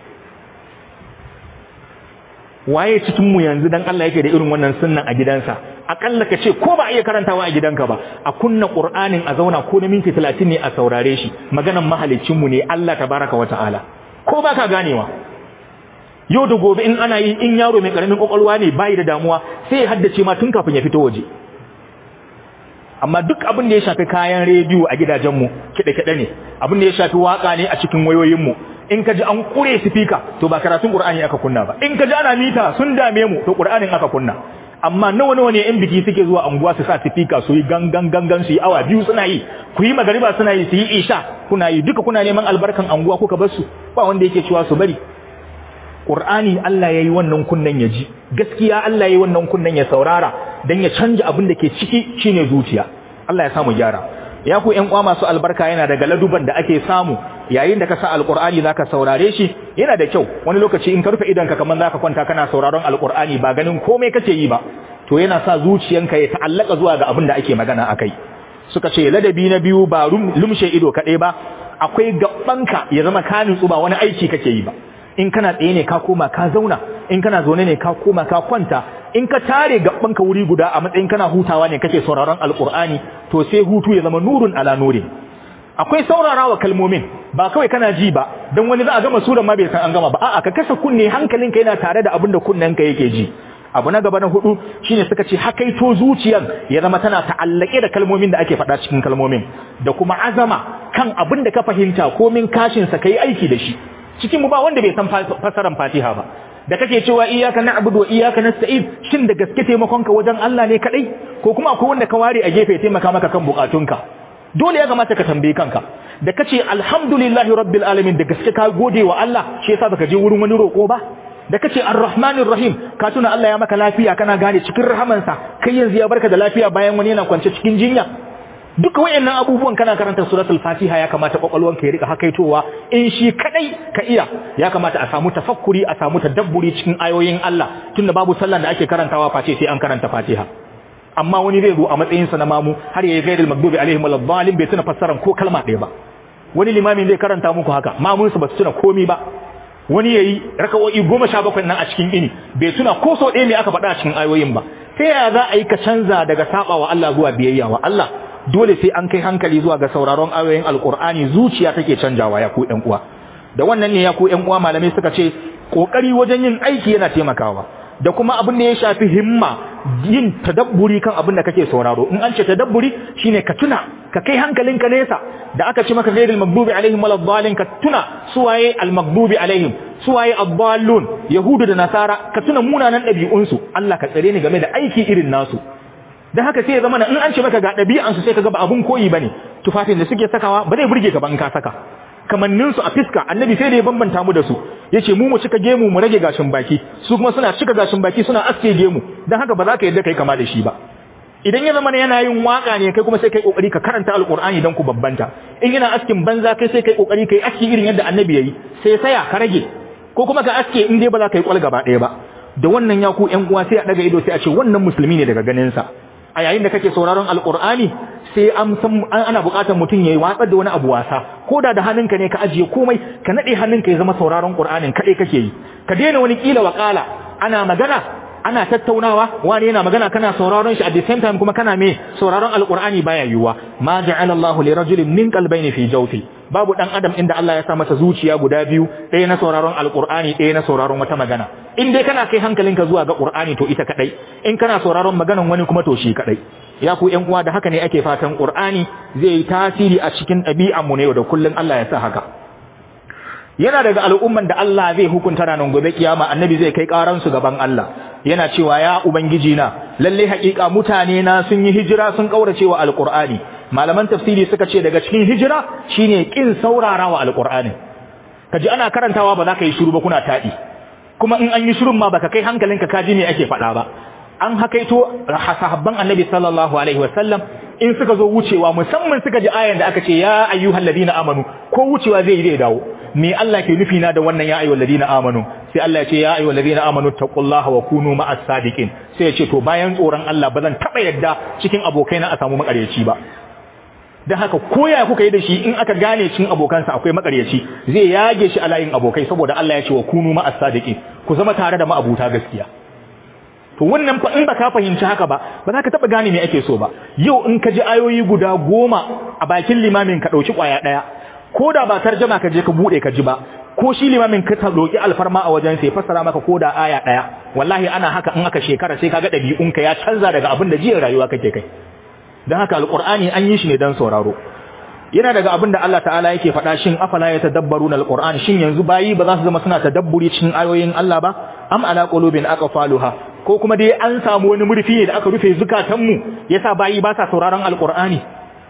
waye cikin mu yanzu dan Allah yake da irin wannan sunnan a gidansa akalla ka ce ko ba iya karantawa a gidanka ba a kunna Qur'anin a zauna ko na minti 30 ne a saurare shi maganan mahalicin mu ne Allah tabaraka wa ta'ala ko ba ka ganewa yau da gobe in ana yi in yaro mai karamin kokolwa ne bai da damuwa sai ya haddace ma tun kafin ya fito waje amma duk abin da ya shafi kayan rediyo a gidajenmu kiɗe-kiɗe ne abin da ya shafi waka ne a cikin wayoyinmu in ka ji an kure sifika to ba karatun qur'ani aka kunna ba in ka ji ana mita sun dame mu to qur'anin aka kunna amma nawa nawa ne in biki suke zuwa anguwa su sa sifika su yi gangan gangan su yi awa biyu suna yi ku yi magariba suna yi su yi isha kuna yi duka kuna neman albarkan anguwa kuka bar su ba wanda yake cewa su bari Qur'ani Allah yayi wannan kunnan ya ji gaskiya Allah yayi wannan kunnan ya saurara dan ya canja abin da ke ciki shine zuciya Allah ya samu gyara ya ku ƴan uwa masu albarka yana daga laduban da ake samu yayin da ka sa alqur'ani zaka saurare shi yana da kyau wani lokaci in ka rufe idanka kaman zaka kwanta kana sauraron alqur'ani ba ganin komai kace yi ba to yana sa zuciyanka ya ta'allaka zuwa ga abin da ake magana akai suka ce ladabi na biyu ba lumshe ido kadai ba akwai gabbanka ya zama ka nutsu ba wani aiki kake yi ba in kana tsaye ne ka koma ka zauna in kana zaune ne ka koma ka kwanta in ka tare gabbanka wuri guda a matsayin kana hutawa ne kake sauraron alqur'ani to sai hutu ya zama nurun ala nurin akwai saurarawa kalmomin ba kawai kana ji ba dan wani za a gama suran ma bai san an gama ba a'a ka kasa kunne hankalinka yana tare da abin da kunnenka yake ji abu na gaba na hudu shine suka ce hakaito zuciyar ya zama tana ta'allake da kalmomin da ake faɗa cikin kalmomin da kuma azama kan abin da ka fahimta komin kashin sa kai aiki da shi cikin mu ba wanda bai san fasaran Fatiha ba da kake cewa iyyaka na'budu wa iyyaka nasta'in shin da gaske taimakon ka wajen Allah ne kadai ko kuma akwai wanda ka ware a gefe taimaka maka kan bukatunka dole ya kamata ka tambaye kanka da kace alhamdulillahi rabbil alamin da gaske ka gode wa Allah shi yasa baka je wurin wani roko ba da kace arrahmanir rahim ka tuna Allah ya maka lafiya kana gane cikin rahamansa kai yanzu ya barka da lafiya bayan wani yana kwance cikin jinya duka wayannan abubuwan kana karanta suratul fatiha ya kamata kwakwalwanka ya rika hakaitowa in shi kadai ka iya ya kamata a samu tafakkuri a samu tadabburi cikin ayoyin Allah tunda babu sallan da ake karantawa face sai an karanta fatiha amma wani zai zo a matsayin sa na mamu har yayi ghairil maghdubi alaihim waladdallin bai tuna fassaran ko kalma ɗaya ba wani limamin zai karanta muku haka mamun su ba su tuna komi ba wani yayi raka'o'i 17 nan a cikin ini bai tuna ko so ɗaya ne aka faɗa a cikin ayoyin ba ta yaya za a yi ka canza daga sabawa Allah zuwa biyayya wa Allah dole sai an kai hankali zuwa ga sauraron ayoyin alkur'ani zuciya take canjawa ya ku ƴan uwa da wannan ne ya ku ƴan uwa malamai suka ce kokari wajen yin aiki yana taimakawa da kuma abin da ya shafi himma yin tadabburi kan abin da kake sauraro in an ce tadabburi shine ka tuna ka kai hankalinka nesa da aka ce maka ghairil maghdubi alaihim waladdallin ka tuna suwaye al maghdubi alaihim suwaye ad-dallun yahudu da nasara ka tuna munanan ɗabi'unsu Allah ka tsare ni game da aiki irin nasu dan haka sai ya zama in an ce maka ga ɗabi'ansu sai ka ga ba abun koyi bane tufafin da suke sakawa ba zai burge ka ba in ka saka kamannin su a fiska annabi sai da ya bambanta mu da su yace mu mu cika gemu mu rage gashin baki su kuma suna cika gashin baki suna aske gemu dan haka ba za ka yadda kai kama da shi ba idan ya zama yana yin waka ne kai kuma sai kai kokari ka karanta alqur'ani dan ku babbanta in yana askin banza kai sai kai kokari kai aski irin yadda annabi yayi sai saya ka rage ko kuma ka aske in dai ba za ka yi kwal gaba ɗaya ba da wannan ya ku ƴan uwa sai a daga ido sai a ce wannan musulmi ne daga ganin sa a yayin da kake sauraron alqur'ani sai an san ana buƙatar mutum yayi watsar da wani abu wasa ko da da hannunka ne ka ajiye komai ka nade hannunka ya zama sauraron qur'anin kadai kake yi ka daina wani kila wakala ana magana ana tattaunawa wani yana magana kana sauraron shi at the same time kuma kana me sauraron alqur'ani baya yiwuwa ma ja'ala Allahu li rajulin min qalbayni fi jawfi babu dan adam inda Allah ya sa masa zuciya guda biyu ɗaya na sauraron alqur'ani ɗaya na sauraron wata magana in dai kana kai hankalinka zuwa ga qur'ani to ita kadai in kana sauraron maganan wani kuma to shi kadai ya ku ƴan uwa da haka ne ake fatan qur'ani zai yi tasiri a cikin ɗabi'an mu ne da kullun Allah ya sa haka yana daga al'umman da Allah zai hukunta ranar gobe kiyama annabi zai kai karan su gaban Allah yana cewa ya ubangiji na lalle haƙiƙa mutane na sun yi hijira sun kaurace wa alqur'ani malaman tafsiri suka ce daga cikin hijira shine kin saurarawa alqur'ani kaji ana karantawa ba za ka yi shiru ba kuna taɗi kuma in an yi shirun ma baka kai hankalinka ka ji me ake faɗa ba an hakaito sahabban annabi sallallahu alaihi wasallam in suka zo wucewa musamman suka ji ayan da aka ce ya ayyuhal ladina amanu ko wucewa zai yi zai dawo me Allah ke nufi na da wannan ya ayyuhal ladina amanu sai Allah ya ce ya ayyuhal ladina amanu taqullaha wa kunu ma'as sadiqin sai ya ce to bayan tsoron Allah ba zan taba yadda cikin abokaina a samu makaryaci ba dan haka koya kuka yi da shi in aka gane cikin abokansa akwai makaryaci zai yage shi a layin abokai saboda Allah ya ce wa kunu ma'as sadiqin ku zama tare da ma'abuta gaskiya to wannan fa in baka fahimci haka ba ba za ka taba gane me ake so ba yau in ka ji ayoyi guda goma a bakin limamin ka dauki kwaya daya ko da ba tarjama ka je ka bude ka ji ba ko shi limamin ka ta doki alfarma a wajen sai fassara maka ko da aya daya wallahi ana haka in aka shekara sai kaga dabi'unka ya canza daga abin da jiya rayuwa kake kai dan haka alqur'ani an yi shi ne dan sauraro yana daga abin da Allah ta'ala yake faɗa shin afala yatadabbaruna alquran shin yanzu bayi ba za su zama suna tadabburi cikin ayoyin Allah ba am ala qulubin aqfaluha ko kuma dai an samu wani murfi ne da aka rufe zukatanmu yasa bayi ba sa sauraron alqur'ani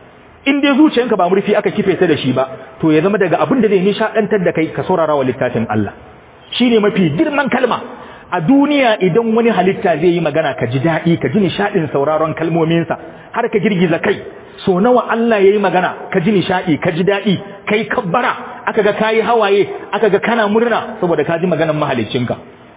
in dai zuciyanka ba murfi aka kife ta da shi ba to ya zama daga abin da zai nishadantar da kai ka saurara wa littafin Allah shine mafi girman kalma a duniya idan wani halitta zai yi magana ka ji daɗi ka ji nishadin sauraron kalmominsa har ka girgiza kai so nawa Allah yayi magana ka ji nishadi ka ji daɗi kai kabbara aka ga kayi hawaye aka ga kana murna saboda ka ji maganar mahaliccinka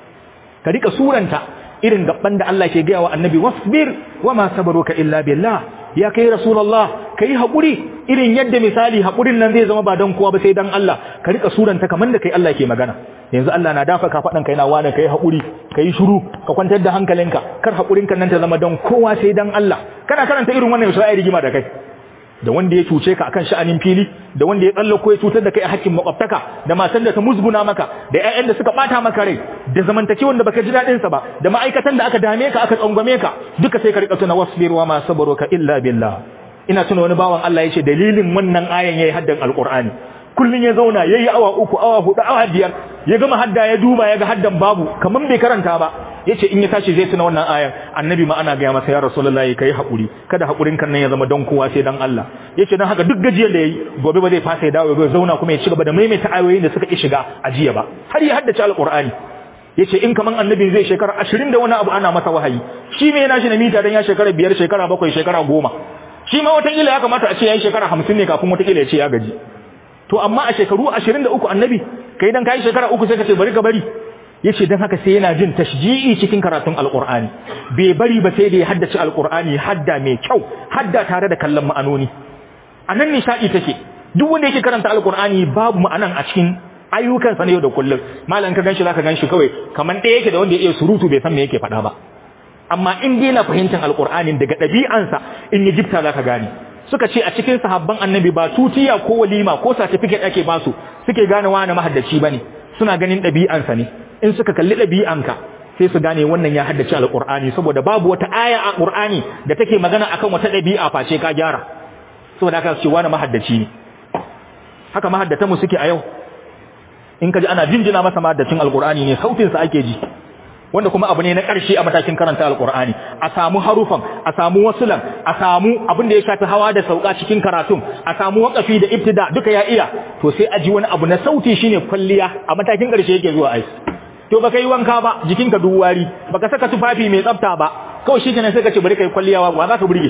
ka rika suranta irin gaban da Allah ke gaya wa annabi wasbir wama sabaruka illa billah ya kai rasulullah kai hakuri irin yadda misali hakurin nan zai zama ba dan kowa ba sai dan Allah ka rika suranta kaman da kai Allah ke magana yanzu Allah na dafa ka fadan kai na wani kai hakuri kai shiru ka kwantar da hankalinka kar hakurin kan nan ta zama dan kowa sai dan Allah kana karanta irin wannan sai ai rigima da kai da wanda ya cuce ka akan sha'anin fili da wanda ya tsallako ya cutar da kai a hakkin makwabtaka da matan da ta musguna maka da ƴaƴan da suka bata maka rai da zamantakewan da baka ji dadin sa ba da ma'aikatan da aka dame ka aka tsangwame ka duka sai ka rika tuna wasbir wa ma sabaruka illa billah ina tuna wani bawan Allah yace dalilin wannan ayan yayi haddan alqur'ani kullun ya zauna yayi awa uku awa hudu awa biyar ya gama hadda ya duba ya ga haddan babu kaman bai karanta ba yace in ya tashi zai tuna wannan ayan annabi ma ana ga masa ya rasulullahi kai hakuri kada hakurin kan nan ya zama don kowa sai dan Allah yace dan haka duk gajiyar da yayi gobe ba zai fasa ya dawo ya zauna kuma ya ci gaba da maimaita ayoyin da suka ki shiga ajiya ba har ya haddace alqur'ani yace in kaman annabi zai shekara 20 da wani abu ana masa wahayi shi me yana shi na mita dan ya shekara biyar shekara bakwai shekara goma shi ma wata kila ya kamata a ce yayi shekara 50 ne kafin wata kila ya ce ya gaji to amma a shekaru 23 annabi kai dan kai shekara uku sai ka ce bari ka bari yace dan haka sai yana jin tashji'i cikin karatun alqur'ani bai bari ba sai da ya haddace alqur'ani hadda mai kyau hadda tare da kallon ma'anoni anan nishadi take duk wanda yake karanta alqur'ani babu ma'anan a cikin ayyukan sa ne yau da kullum malan ka ganshi zaka ganshi kawai kaman ɗaya yake da wanda ya iya surutu bai san me yake faɗa ba amma in dai na fahimtar alqur'anin daga ɗabi'ansa in ya jifta zaka gane suka ce a cikin sahabban annabi ba tutiya ko walima ko certificate ake basu suke gane wani mahaddaci bane suna ganin ɗabi'ansa ne in suka kalli ɗabi'anka sai su gane wannan ya haddace alƙur'ani saboda babu wata aya a ƙur'ani da take magana akan wata ɗabi'a face ka gyara saboda haka su ce wani mahaddaci ne haka mahaddata mu suke a yau in ka ji ana jinjina masa mahaddacin alƙur'ani ne sautinsa ake ji wanda kuma abu ne na ƙarshe a matakin karanta alqur'ani a samu harufan a samu wasulan a samu abin da ya shafi hawa da sauka cikin karatun a samu waqafi da ibtida duka ya iya to sai a ji wani abu na sauti shine kwalliya a matakin ƙarshe yake zuwa ai to baka yi wanka ba jikinka duk wari baka saka tufafi mai tsafta ba kawai shi kenan sai ka ce bari kai kwalliya wa za ka burge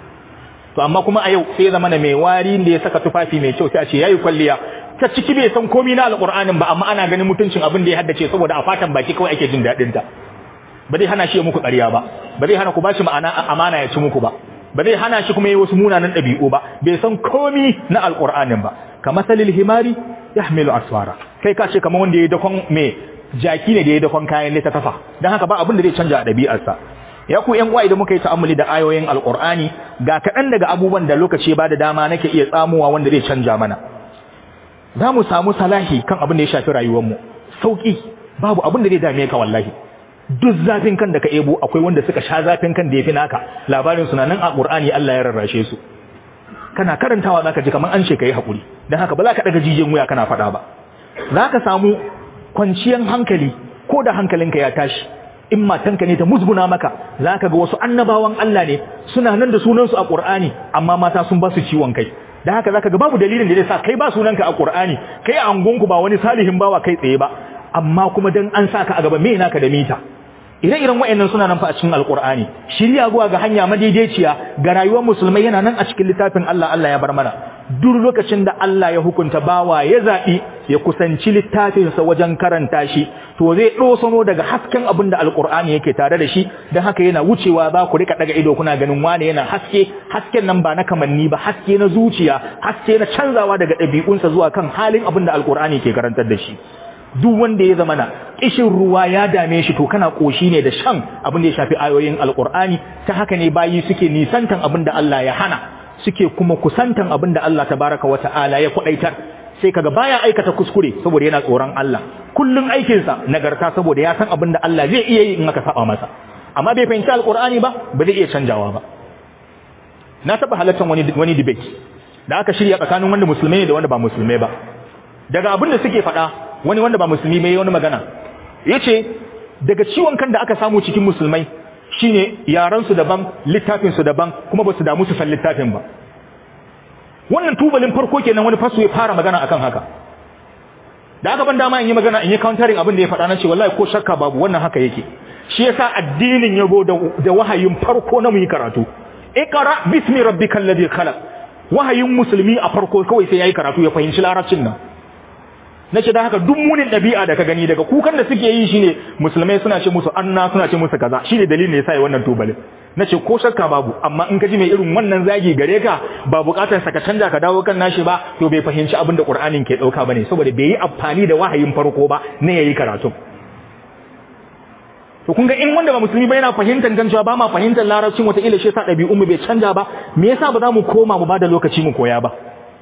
to amma kuma a yau sai zama na mai wari da ya saka tufafi mai kyau sai a ce yayi kwalliya ta ciki bai san komai na alqur'anin ba amma ana ganin mutuncin abin da ya haddace saboda a fatan baki kawai ake jin dadin ta ba zai hana shi muku ƙarya ba ba zai hana ku bashi ma'ana amana ya ci muku ba ba zai hana shi kuma yi wasu munanan ɗabi'u ba bai san komai na alqur'anin ba kamar salil himari yahmilu asfara kai ka ce kamar wanda ya dakon me jaki ne da ya dakon kayan littattafa don haka ba abin da zai canja a ɗabi'arsa ya ku ƴan uwa idan muka yi ta'ammuli da ayoyin alqur'ani ga kaɗan daga abubuwan da lokaci ba da dama nake iya tsamuwa wanda zai canja mana za mu samu salahi kan abin da ya shafi rayuwarmu sauƙi babu abin da zai dame ka wallahi duk zafin kan da ka ebo akwai wanda suka sha zafin kan da ya fi naka labarin suna nan a ƙur'ani Allah ya rarrashe su kana karantawa zaka ji kamar an ce kai hakuri dan haka ba za ka daga jijin wuya kana faɗa ba zaka samu kwanciyar hankali ko da hankalinka ya tashi in matanka ne ta musguna maka zaka ga wasu annabawan Allah ne suna nan da sunansu a Qur'ani amma mata sun ba su ciwon kai dan haka zaka ga babu dalilin da zai sa kai ba sunanka a Qur'ani kai a angonku ba wani salihin bawa kai tsaye ba amma kuma dan an saka a gaba me naka da mita ire-iren wa'annan suna nan fa a cikin alkur'ani shirya zuwa ga hanya madaidaiciya ga rayuwar musulmai yana nan a cikin littafin Allah Allah ya bar mana duk lokacin da Allah ya hukunta bawa ya zaɓi ya kusanci littafinsa wajen karanta shi to zai ɗosano daga hasken abin da alkur'ani yake tare da shi don haka yana wucewa za ku rika daga ido kuna ganin wane yana haske hasken nan ba na kamanni ba haske na zuciya haske na canzawa daga ɗabi'unsa zuwa kan halin abin da alkur'ani ke karantar da shi duk wanda ya zama na kishin ruwa ya dame shi to kana koshi ne da shan abin da ya shafi ayoyin alkur'ani ta haka ne bayi suke nisantan abin da Allah ya hana suke kuma kusantan abin da Allah tabaraka wa ta'ala ya kwadaitar sai kaga baya aikata kuskure saboda yana tsoron Allah kullun aikin sa nagarta saboda ya san abin da Allah zai iya yi in aka saba masa amma bai fahimci alkur'ani ba ba zai iya canjawa ba na taba halartar wani wani debate da aka shirya tsakanin wanda musulmai ne da wanda ba musulmai ba daga abin da suke faɗa wani wanda ba musulmi bai wani magana yace daga ciwon kan da aka samu cikin musulmai shine yaran su daban littafin su daban kuma ba su damu su san littafin ba wannan tubalin farko kenan wani fasu ya fara magana akan haka da aka ban dama in yi magana in yi countering abin da ya faɗa na ce wallahi ko shakka babu wannan haka yake shi yasa addinin yabo da, da wahayin farko na mu yi karatu iqra bismi rabbikal ladhi khalaq wahayin musulmi a farko kawai sai yayi karatu ya fahimci larabcin nan nace da haka duk munin dabi'a da ka gani daga kukan da suke yi shine musulmai suna ce musu anna suna ce musu kaza shine dalilin da yasa yi wannan tubalin nace ko shakka babu amma in ka ji mai irin wannan zagi gare ka ba bukatar sa ka canja ka dawo kan nashi ba to bai fahimci abin da Qur'anin ke dauka bane saboda bai yi amfani da wahayin farko ba ne yayi karatu to kun ga in wanda ba musulmi ba yana fahimtar kan cewa ba ma fahimtar larabcin wata ila shi yasa dabi'un mu bai canja ba me yasa ba za mu koma mu bada lokaci mu koya ba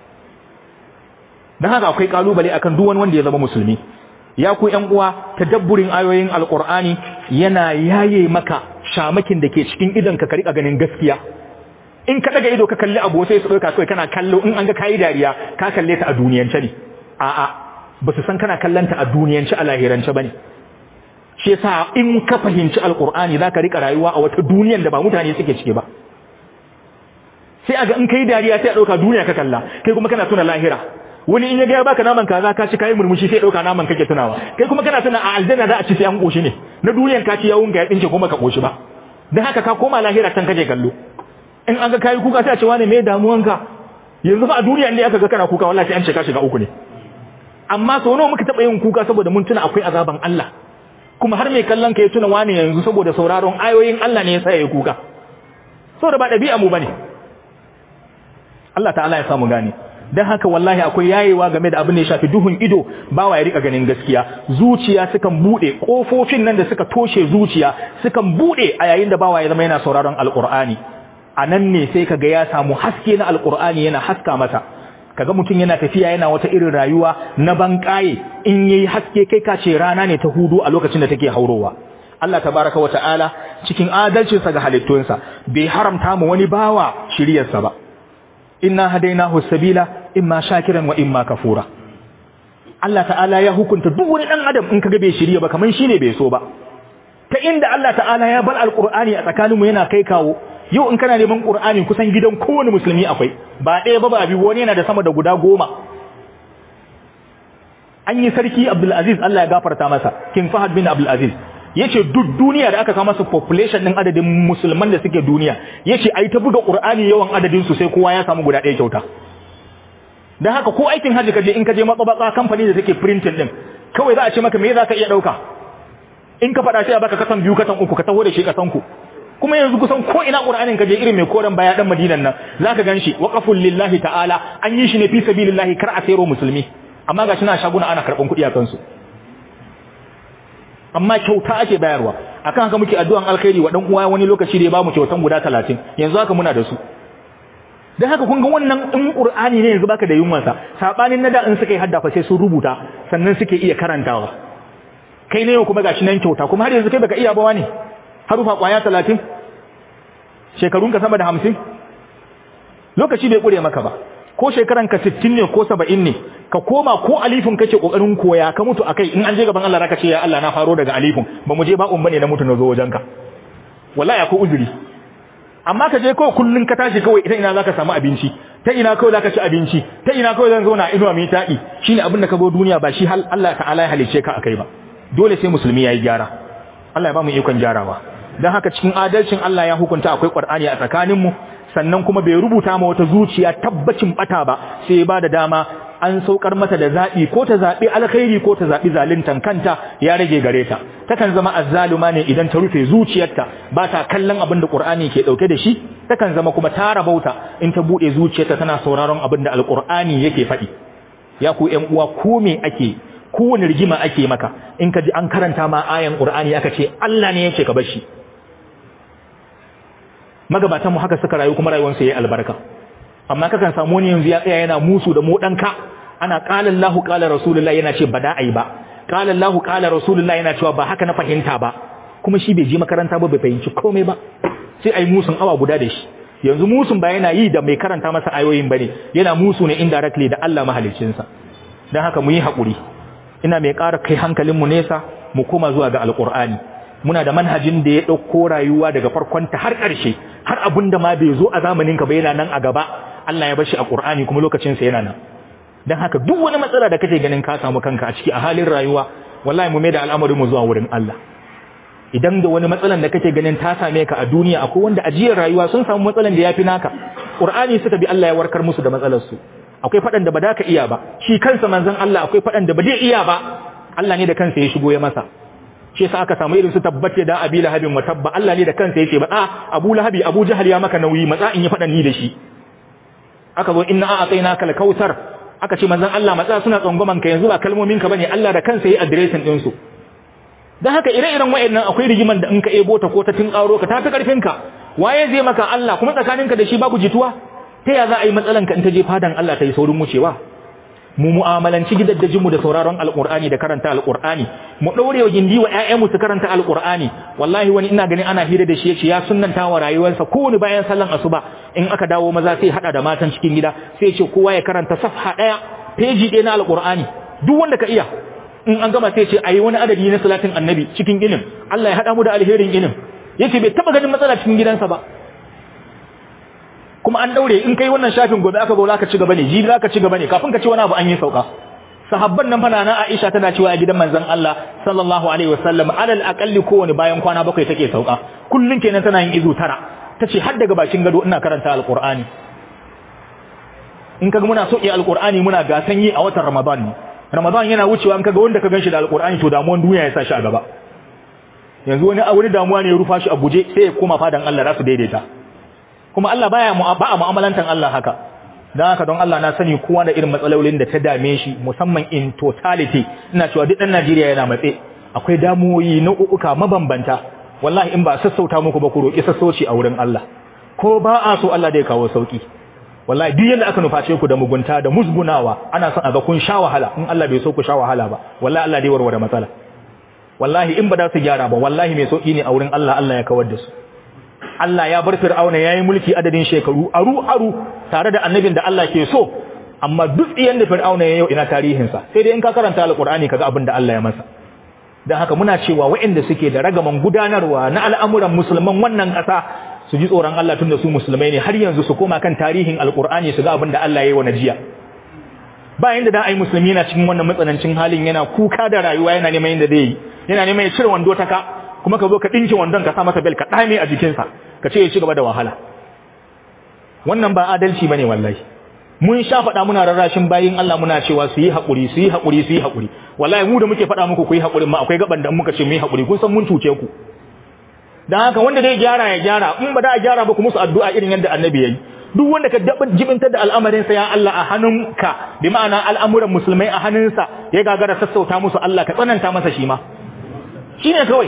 dan haka akwai kalubale akan duk wani wanda ya zama musulmi ya ku ƴan uwa tadabburin ayoyin alqur'ani yana yaye maka shamakin da ke cikin idan ka rika ganin gaskiya in ka daga ido ka kalli abu sai su dauka kai kana kallo in an ga kai dariya ka kalle ta a duniyance ne a'a ba su san kana kallanta a duniyance a lahirance bane shi yasa in ka fahimci alqur'ani zaka rika rayuwa a wata duniyar da ba mutane suke ciki ba sai aga in kai dariya sai a dauka duniya ka kalla kai kuma kana tuna lahira wani in ya ga baka naman kaza ka ci kai murmushi sai dauka naman kake tunawa kai kuma kana tuna a aljanna za a ci sai an koshi ne na duniyan ka ci yawun ga ya dinke kuma ka koshi ba dan haka ka koma lahira can kaje kallo in an ga kai kuka sai a ce wani me damuwanka yanzu fa a duniya ne aka ga kana kuka wallahi sai an ce ka shiga uku ne amma sau nawa muka taba yin kuka saboda mun tuna akwai azaban Allah kuma har mai kallon ka ya tuna wani yanzu saboda sauraron ayoyin Allah ne ya sa ya kuka saboda ba dabi'a mu bane Allah ta'ala ya samu gane dan haka wallahi akwai yayewa game da abin da ya shafi duhun ido bawa ya rika ganin gaskiya zuciya sukan bude kofofin nan da suka toshe zuciya sukan bude a yayin da bawa ya zama yana sauraron alqur'ani anan ne sai kaga ya samu haske na alqur'ani yana haska masa kaga mutum yana tafiya yana wata irin rayuwa na bankaye in yayi haske kai ka ce rana ne ta hudu a lokacin da take haurowa Allah tabaraka wa ta'ala cikin adalcinsa ga halittunsa bai haramta mu wani bawa shiriyarsa ba inna hadainahu sabila imma shakiran wa imma kafura Allah ta'ala ya hukunta duk wani dan adam in kaga bai shirye ba kaman shine bai so ba ta inda Allah ta'ala ya bar alqur'ani a tsakaninmu yana kai kawo yau in kana neman qur'ani kusan gidan kowane musulmi akwai ba ɗaya ba ba biyu wani yana da sama da guda goma an yi sarki Abdulaziz Allah ya gafarta masa King Fahad bin Abdulaziz yace duk duniya da aka kawo masa population din adadin musulman da suke duniya yace ai ta buga Qur'ani yawan adadin su sai kowa ya samu guda ɗaya kyauta dan haka ko aikin haji kaje in kaje matsabaka kamfani da take printing din kawai za a ce maka me za ka iya dauka in ka faɗa sai a baka kasan biyu kasan uku ka taho da shi kasan ku kuma yanzu kusan ko ina Qur'anin kaje irin mai koran baya dan Madinan nan zaka ganshi waqaful lillahi ta'ala an yi shi ne fi sabilillahi kar a sayro musulmi amma ga shi na shaguna ana karɓan kuɗi a kansu amma kyauta ake bayarwa akan haka muke addu'an alkhairi wa dan uwa wani lokaci da ya bamu kyautan guda 30 yanzu haka muna da su dan haka kun ga wannan in qur'ani ne yanzu baka da yunwan sa sabanin nada in suka yi haddafa sai sun rubuta sannan suke iya karantawa kai ne yau kuma gashi nan kyauta kuma har yanzu kai baka iya ba wani harufa kwaya 30 shekarun ka sama da 50 lokaci bai kure maka ba ko shekaran ka 60 ne ko 70 ne ka koma ko alifin kake kokarin koya ka mutu akai in an je gaban Allah raka ce ya Allah na faro daga alifin ba mu je ba bane na mutu na zo wajenka wallahi akwai uzuri amma ka je kawai kullun ka tashi kawai ita ina zaka samu abinci ta ina kawai zaka ci abinci ta ina kawai zan zauna inuwa mai taɗi shine abin da ka go duniya ba shi hal Allah ta'ala ya halice ka akai ba dole sai musulmi yayi gyara Allah ya ba mu ikon gyarawa dan haka cikin adalcin Allah ya hukunta akwai Qur'ani a tsakaninmu sannan kuma bai rubuta ma wata zuciya tabbacin bata ba sai ya bada dama an saukar mata da zabi ko ta zabi alkhairi ko ta zabi zaluntan kanta ya rage gare ta takan zama azzaluma ne idan ta rufe zuciyarta ba ta kallon abin da Qur'ani ke dauke da shi takan zama kuma ta rabauta in ta bude zuciyarta tana sauraron abin da alqur'ani yake faɗi ya ku ƴan uwa ko me ake kowane rigima ake maka in ka ji an karanta ma ayan Qur'ani aka ce Allah ne yake ka bar shi magabatan mu haka suka rayu kuma rayuwarsu yayi albarka amma kakan samu wani yanzu ya tsaya yana musu da mu danka ana qala Allahu qala rasulullahi yana ce bada ai ba qala Allahu qala rasulullahi yana cewa ba haka na fahimta ba kuma shi bai je makaranta ba bai fahimci komai ba sai ai musun awa guda da shi yanzu musun ba yana yi da mai karanta masa ayoyin bane yana musu ne indirectly da Allah mahaliccinsa dan haka mu yi hakuri ina mai ƙara kai hankalin mu nesa mu koma zuwa ga alqur'ani muna da manhajin da ya ɗauko rayuwa daga farkonta har ƙarshe har abin da ma bai zo a zamanin ka ba yana nan a gaba Allah ya bashi a Qur'ani kuma lokacin sa yana nan dan haka duk wani matsala da kake ganin ka samu kanka a ciki a halin rayuwa wallahi mu mai da al'amarin mu zuwa wurin Allah idan da wani matsalan da kake ganin ta same ka a duniya akwai wanda ajiyar rayuwa sun samu matsalan da yafi naka Qur'ani suka bi Allah ya warkar musu da matsalar su akwai fadan da ba da ka iya ba shi kansa manzon Allah akwai fadan da ba zai iya ba Allah ne da kansa ya shigo ya masa shi yasa aka samu irin su tabbate da abi lahabin wa tabba Allah ne da kansa yake ba a Abu Lahabi Abu Jahal ya maka nauyi matsa in yi fadan ni da shi aka zo inna a'tainaka al-kautsar aka ce manzon Allah matsa suna tsangwaman ka yanzu ba kalmomin ka bane Allah da kansa yayi addressing din su dan haka ire-iren wayannan akwai rigiman da in ka ebo ta ko ta tinkaro ka tafi karfin ka waye zai maka Allah kuma tsakaninka da shi babu jituwa ta ya za a yi matsalan ka in ta je fadan Allah ta yi saurin wucewa mu mu'amalanci gidaddajinmu da sauraron alkur'ani da karanta alkur'ani mu daure wa gindi wa ƴaƴanmu su karanta alkur'ani wallahi wani ina ganin ana hira da shi yace ya sunnanta wa rayuwarsa kowane bayan sallan asuba in aka dawo maza sai hada da matan cikin gida sai ce kowa ya karanta safha daya peji ɗaya na alkur'ani duk wanda ka iya in an gama sai ce ayi wani adadi na salatin annabi cikin ginin Allah ya hada mu da alherin ginin yace bai taba ganin matsala cikin gidansa ba kuma an daure in kai wannan shafin gobe aka zo ka ci gaba ne jibi ka ci gaba ne kafin ka ci wani abu an yi sauka sahabban nan fana na Aisha tana cewa a gidan manzon Allah sallallahu alaihi wasallam alal aqalli kowane bayan kwana bakwai take sauka kullun kenan tana yin izu tara tace har daga bakin gado ina karanta alqur'ani in kaga muna soke alqur'ani muna gasan yi a watan Ramadan ne Ramadan yana wucewa in kaga wanda ka ganshi da alqur'ani to damuwan duniya ya sa shi a gaba yanzu wani wani damuwa ne ya rufa shi a guje sai ya koma fadan Allah za su daidaita kuma Allah baya ba a mu'amalantan Allah haka dan haka don Allah na sani kowa da irin matsalolin da ta dame shi musamman in totality ina cewa duk dan Najeriya yana matse akwai damuwoyi na uka mabambanta wallahi in ba sassauta muku ba ku roki sassauci a wurin Allah ko ba a so Allah zai kawo sauki wallahi duk yanda aka nuface ku da mugunta da musgunawa ana son a ga kun sha wahala in Allah bai so ku sha wahala ba wallahi Allah dai warware matsala wallahi in ba da su gyara ba wallahi mai sauki ne a wurin Allah Allah ya kawar da su Allah ya bar Fir'auna yayi mulki adadin shekaru aru aru tare da annabin da Allah ke so amma duk iyan da Fir'auna ya yau ina tarihin sa sai dai in ka karanta alqur'ani kaga abin da Allah ya masa don haka muna cewa waɗanda suke da ragaman gudanarwa na al'amuran musulman wannan ƙasa su ji tsoron Allah tun da su musulmai ne har yanzu su koma kan tarihin alƙur'ani su ga abin da Allah ya yi wa najiya bayan da da ai musulmi yana cikin wannan matsanancin halin yana kuka da rayuwa yana neman yadda zai yi yana neman ya cire wando ta ka kuma ka zo ka ɗinke wandon ka sa masa bel ka ɗame a jikinsa ka ce ya ci gaba da wahala wannan ba adalci bane wallahi mun sha faɗa muna rarrashin bayin Allah muna cewa su yi haƙuri su yi haƙuri su yi haƙuri wallahi mu da muke faɗa muku ku yi haƙurin ma akwai gaban da muka ce mu yi haƙuri kun san mun cuce ku dan haka wanda zai gyara ya gyara in ba da a gyara ba ku musu addu'a irin yadda annabi yayi duk wanda ka jibintar da al'amarin sa ya Allah a hannunka bi ma'ana al'amuran musulmai a hannunsa ya gagara sassauta musu Allah ka tsananta masa shi ma shine kawai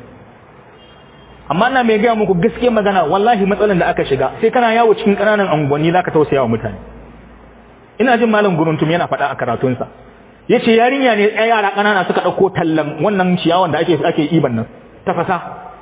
amma ina mai gaya muku gaskiyar magana wallahi matsalan da aka shiga sai kana yawo cikin ƙananan unguwanni zaka tausaya wa mutane ina jin malam guruntum yana faɗa a karatunsa yace yarinya ne ɗaya yara ƙanana suka ɗauko tallan wannan ciyawan da ake ake iban nan tafasa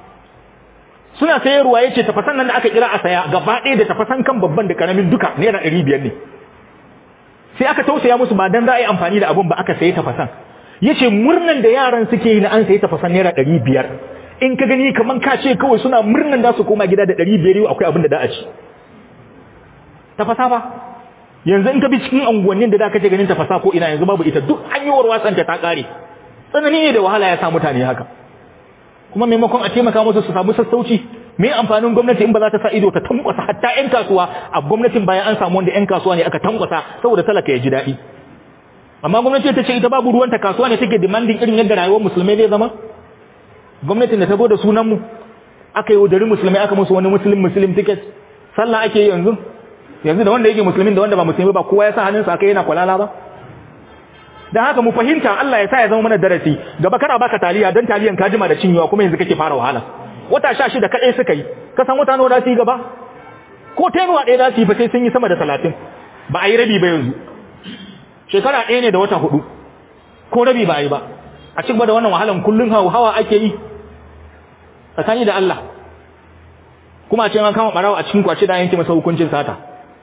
suna sayarwa yace tafasan nan da aka kira a saya gaba ɗaya da tafasan kan babban da karamin duka naira ɗari biyar ne sai aka tausaya musu ba dan za a yi amfani da abun ba aka sayi tafasan yace murnan da yaran suke yi na an sayi tafasan naira ɗari biyar in ka gani kaman ka ce kawai suna murnan da su koma gida da ɗari biyar yau akwai abin da da a ci tafasa ba yanzu in ka bi cikin unguwannin da da kace ganin tafasa ko ina yanzu babu ita duk hanyar wasan ta kare tsanani ne da wahala ya sa mutane haka kuma maimakon a taimaka musu su samu sassauci me amfanin gwamnati in ba za ta sa ido ta tankwasa hatta yan kasuwa a gwamnatin bayan an samu wanda yan kasuwa ne aka tankwasa saboda talaka ya ji daɗi amma gwamnati ta ce ita babu ruwanta kasuwa ne take demanding irin yadda rayuwar musulmai zai zama gwamnatin da ta zo da sunan mu aka yi wudari musulmai aka musu wani muslim muslim ticket sallah ake yi yanzu yanzu da wanda yake musulmin da wanda ba musulmi ba kowa ya sa hannunsa aka yana kwalala ba dan haka mu fahimta Allah ya sa ya zama mana darasi gaba kana baka taliya dan taliyan ka jima da cinyewa kuma yanzu kake fara wahala wata 16 kadai suka yi ka san wata nawa za su yi gaba ko tenuwa ɗaya za su yi fa sai sun yi sama da 30 ba a yi rabi ba yanzu shekara ɗaya ne da wata hudu ko rabi ba a yi ba a cikin da wannan wahalan kullun hawa ake yi tsakani da Allah kuma a ce an kama barawa a cikin kwace da yanke masa hukuncin sata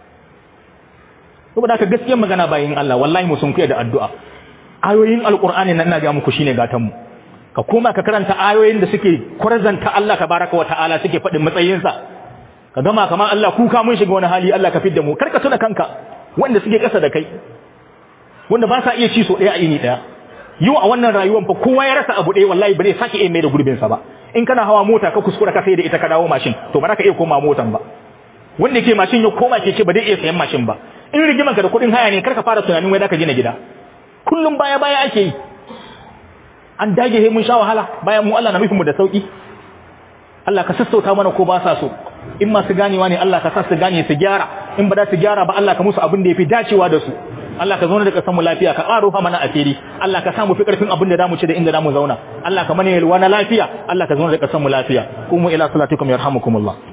saboda haka gaskiyar magana bayin Allah wallahi mu sun kuya da addu'a ayoyin alqur'ani nan ina ga muku shine gatan mu ka koma ka karanta ayoyin da suke kwarzanta Allah tabaraka wa ta'ala suke fadin matsayin sa ka gama kamar Allah kuka mun shiga wani hali Allah ka fidda mu karka tuna kanka wanda suke kasa da kai wanda ba sa iya ci so daya a ini daya yau a wannan rayuwar fa kowa ya rasa abu ɗaya wallahi ba zai sake iya mai da gurbin sa ba in kana hawa mota ka kuskura ka sai da ita ka dawo mashin to ba za ka iya koma motan ba wanda yake mashin ya koma keke ba zai iya sayan mashin ba in rigimanka da kuɗin haya ne karka fara tunanin wai zaka gina gida kullum baya baya ake yi an dage he mun sha wahala bayan mu Allah na nufin mu da sauki Allah ka sassauta mana ko ba sa so in masu ganewa ne Allah ka sa su gane su gyara in ba da su gyara ba Allah ka musu abin da yafi dacewa da su Allah ka zauna da kasan mu lafiya ka ƙaro fa mana asiri Allah ka sa mu fi ƙarfin abin da zamu ci da inda zamu zauna Allah ka mana yalwa na lafiya Allah ka zauna da kasan mu lafiya kuma ila salatikum yarhamukumullah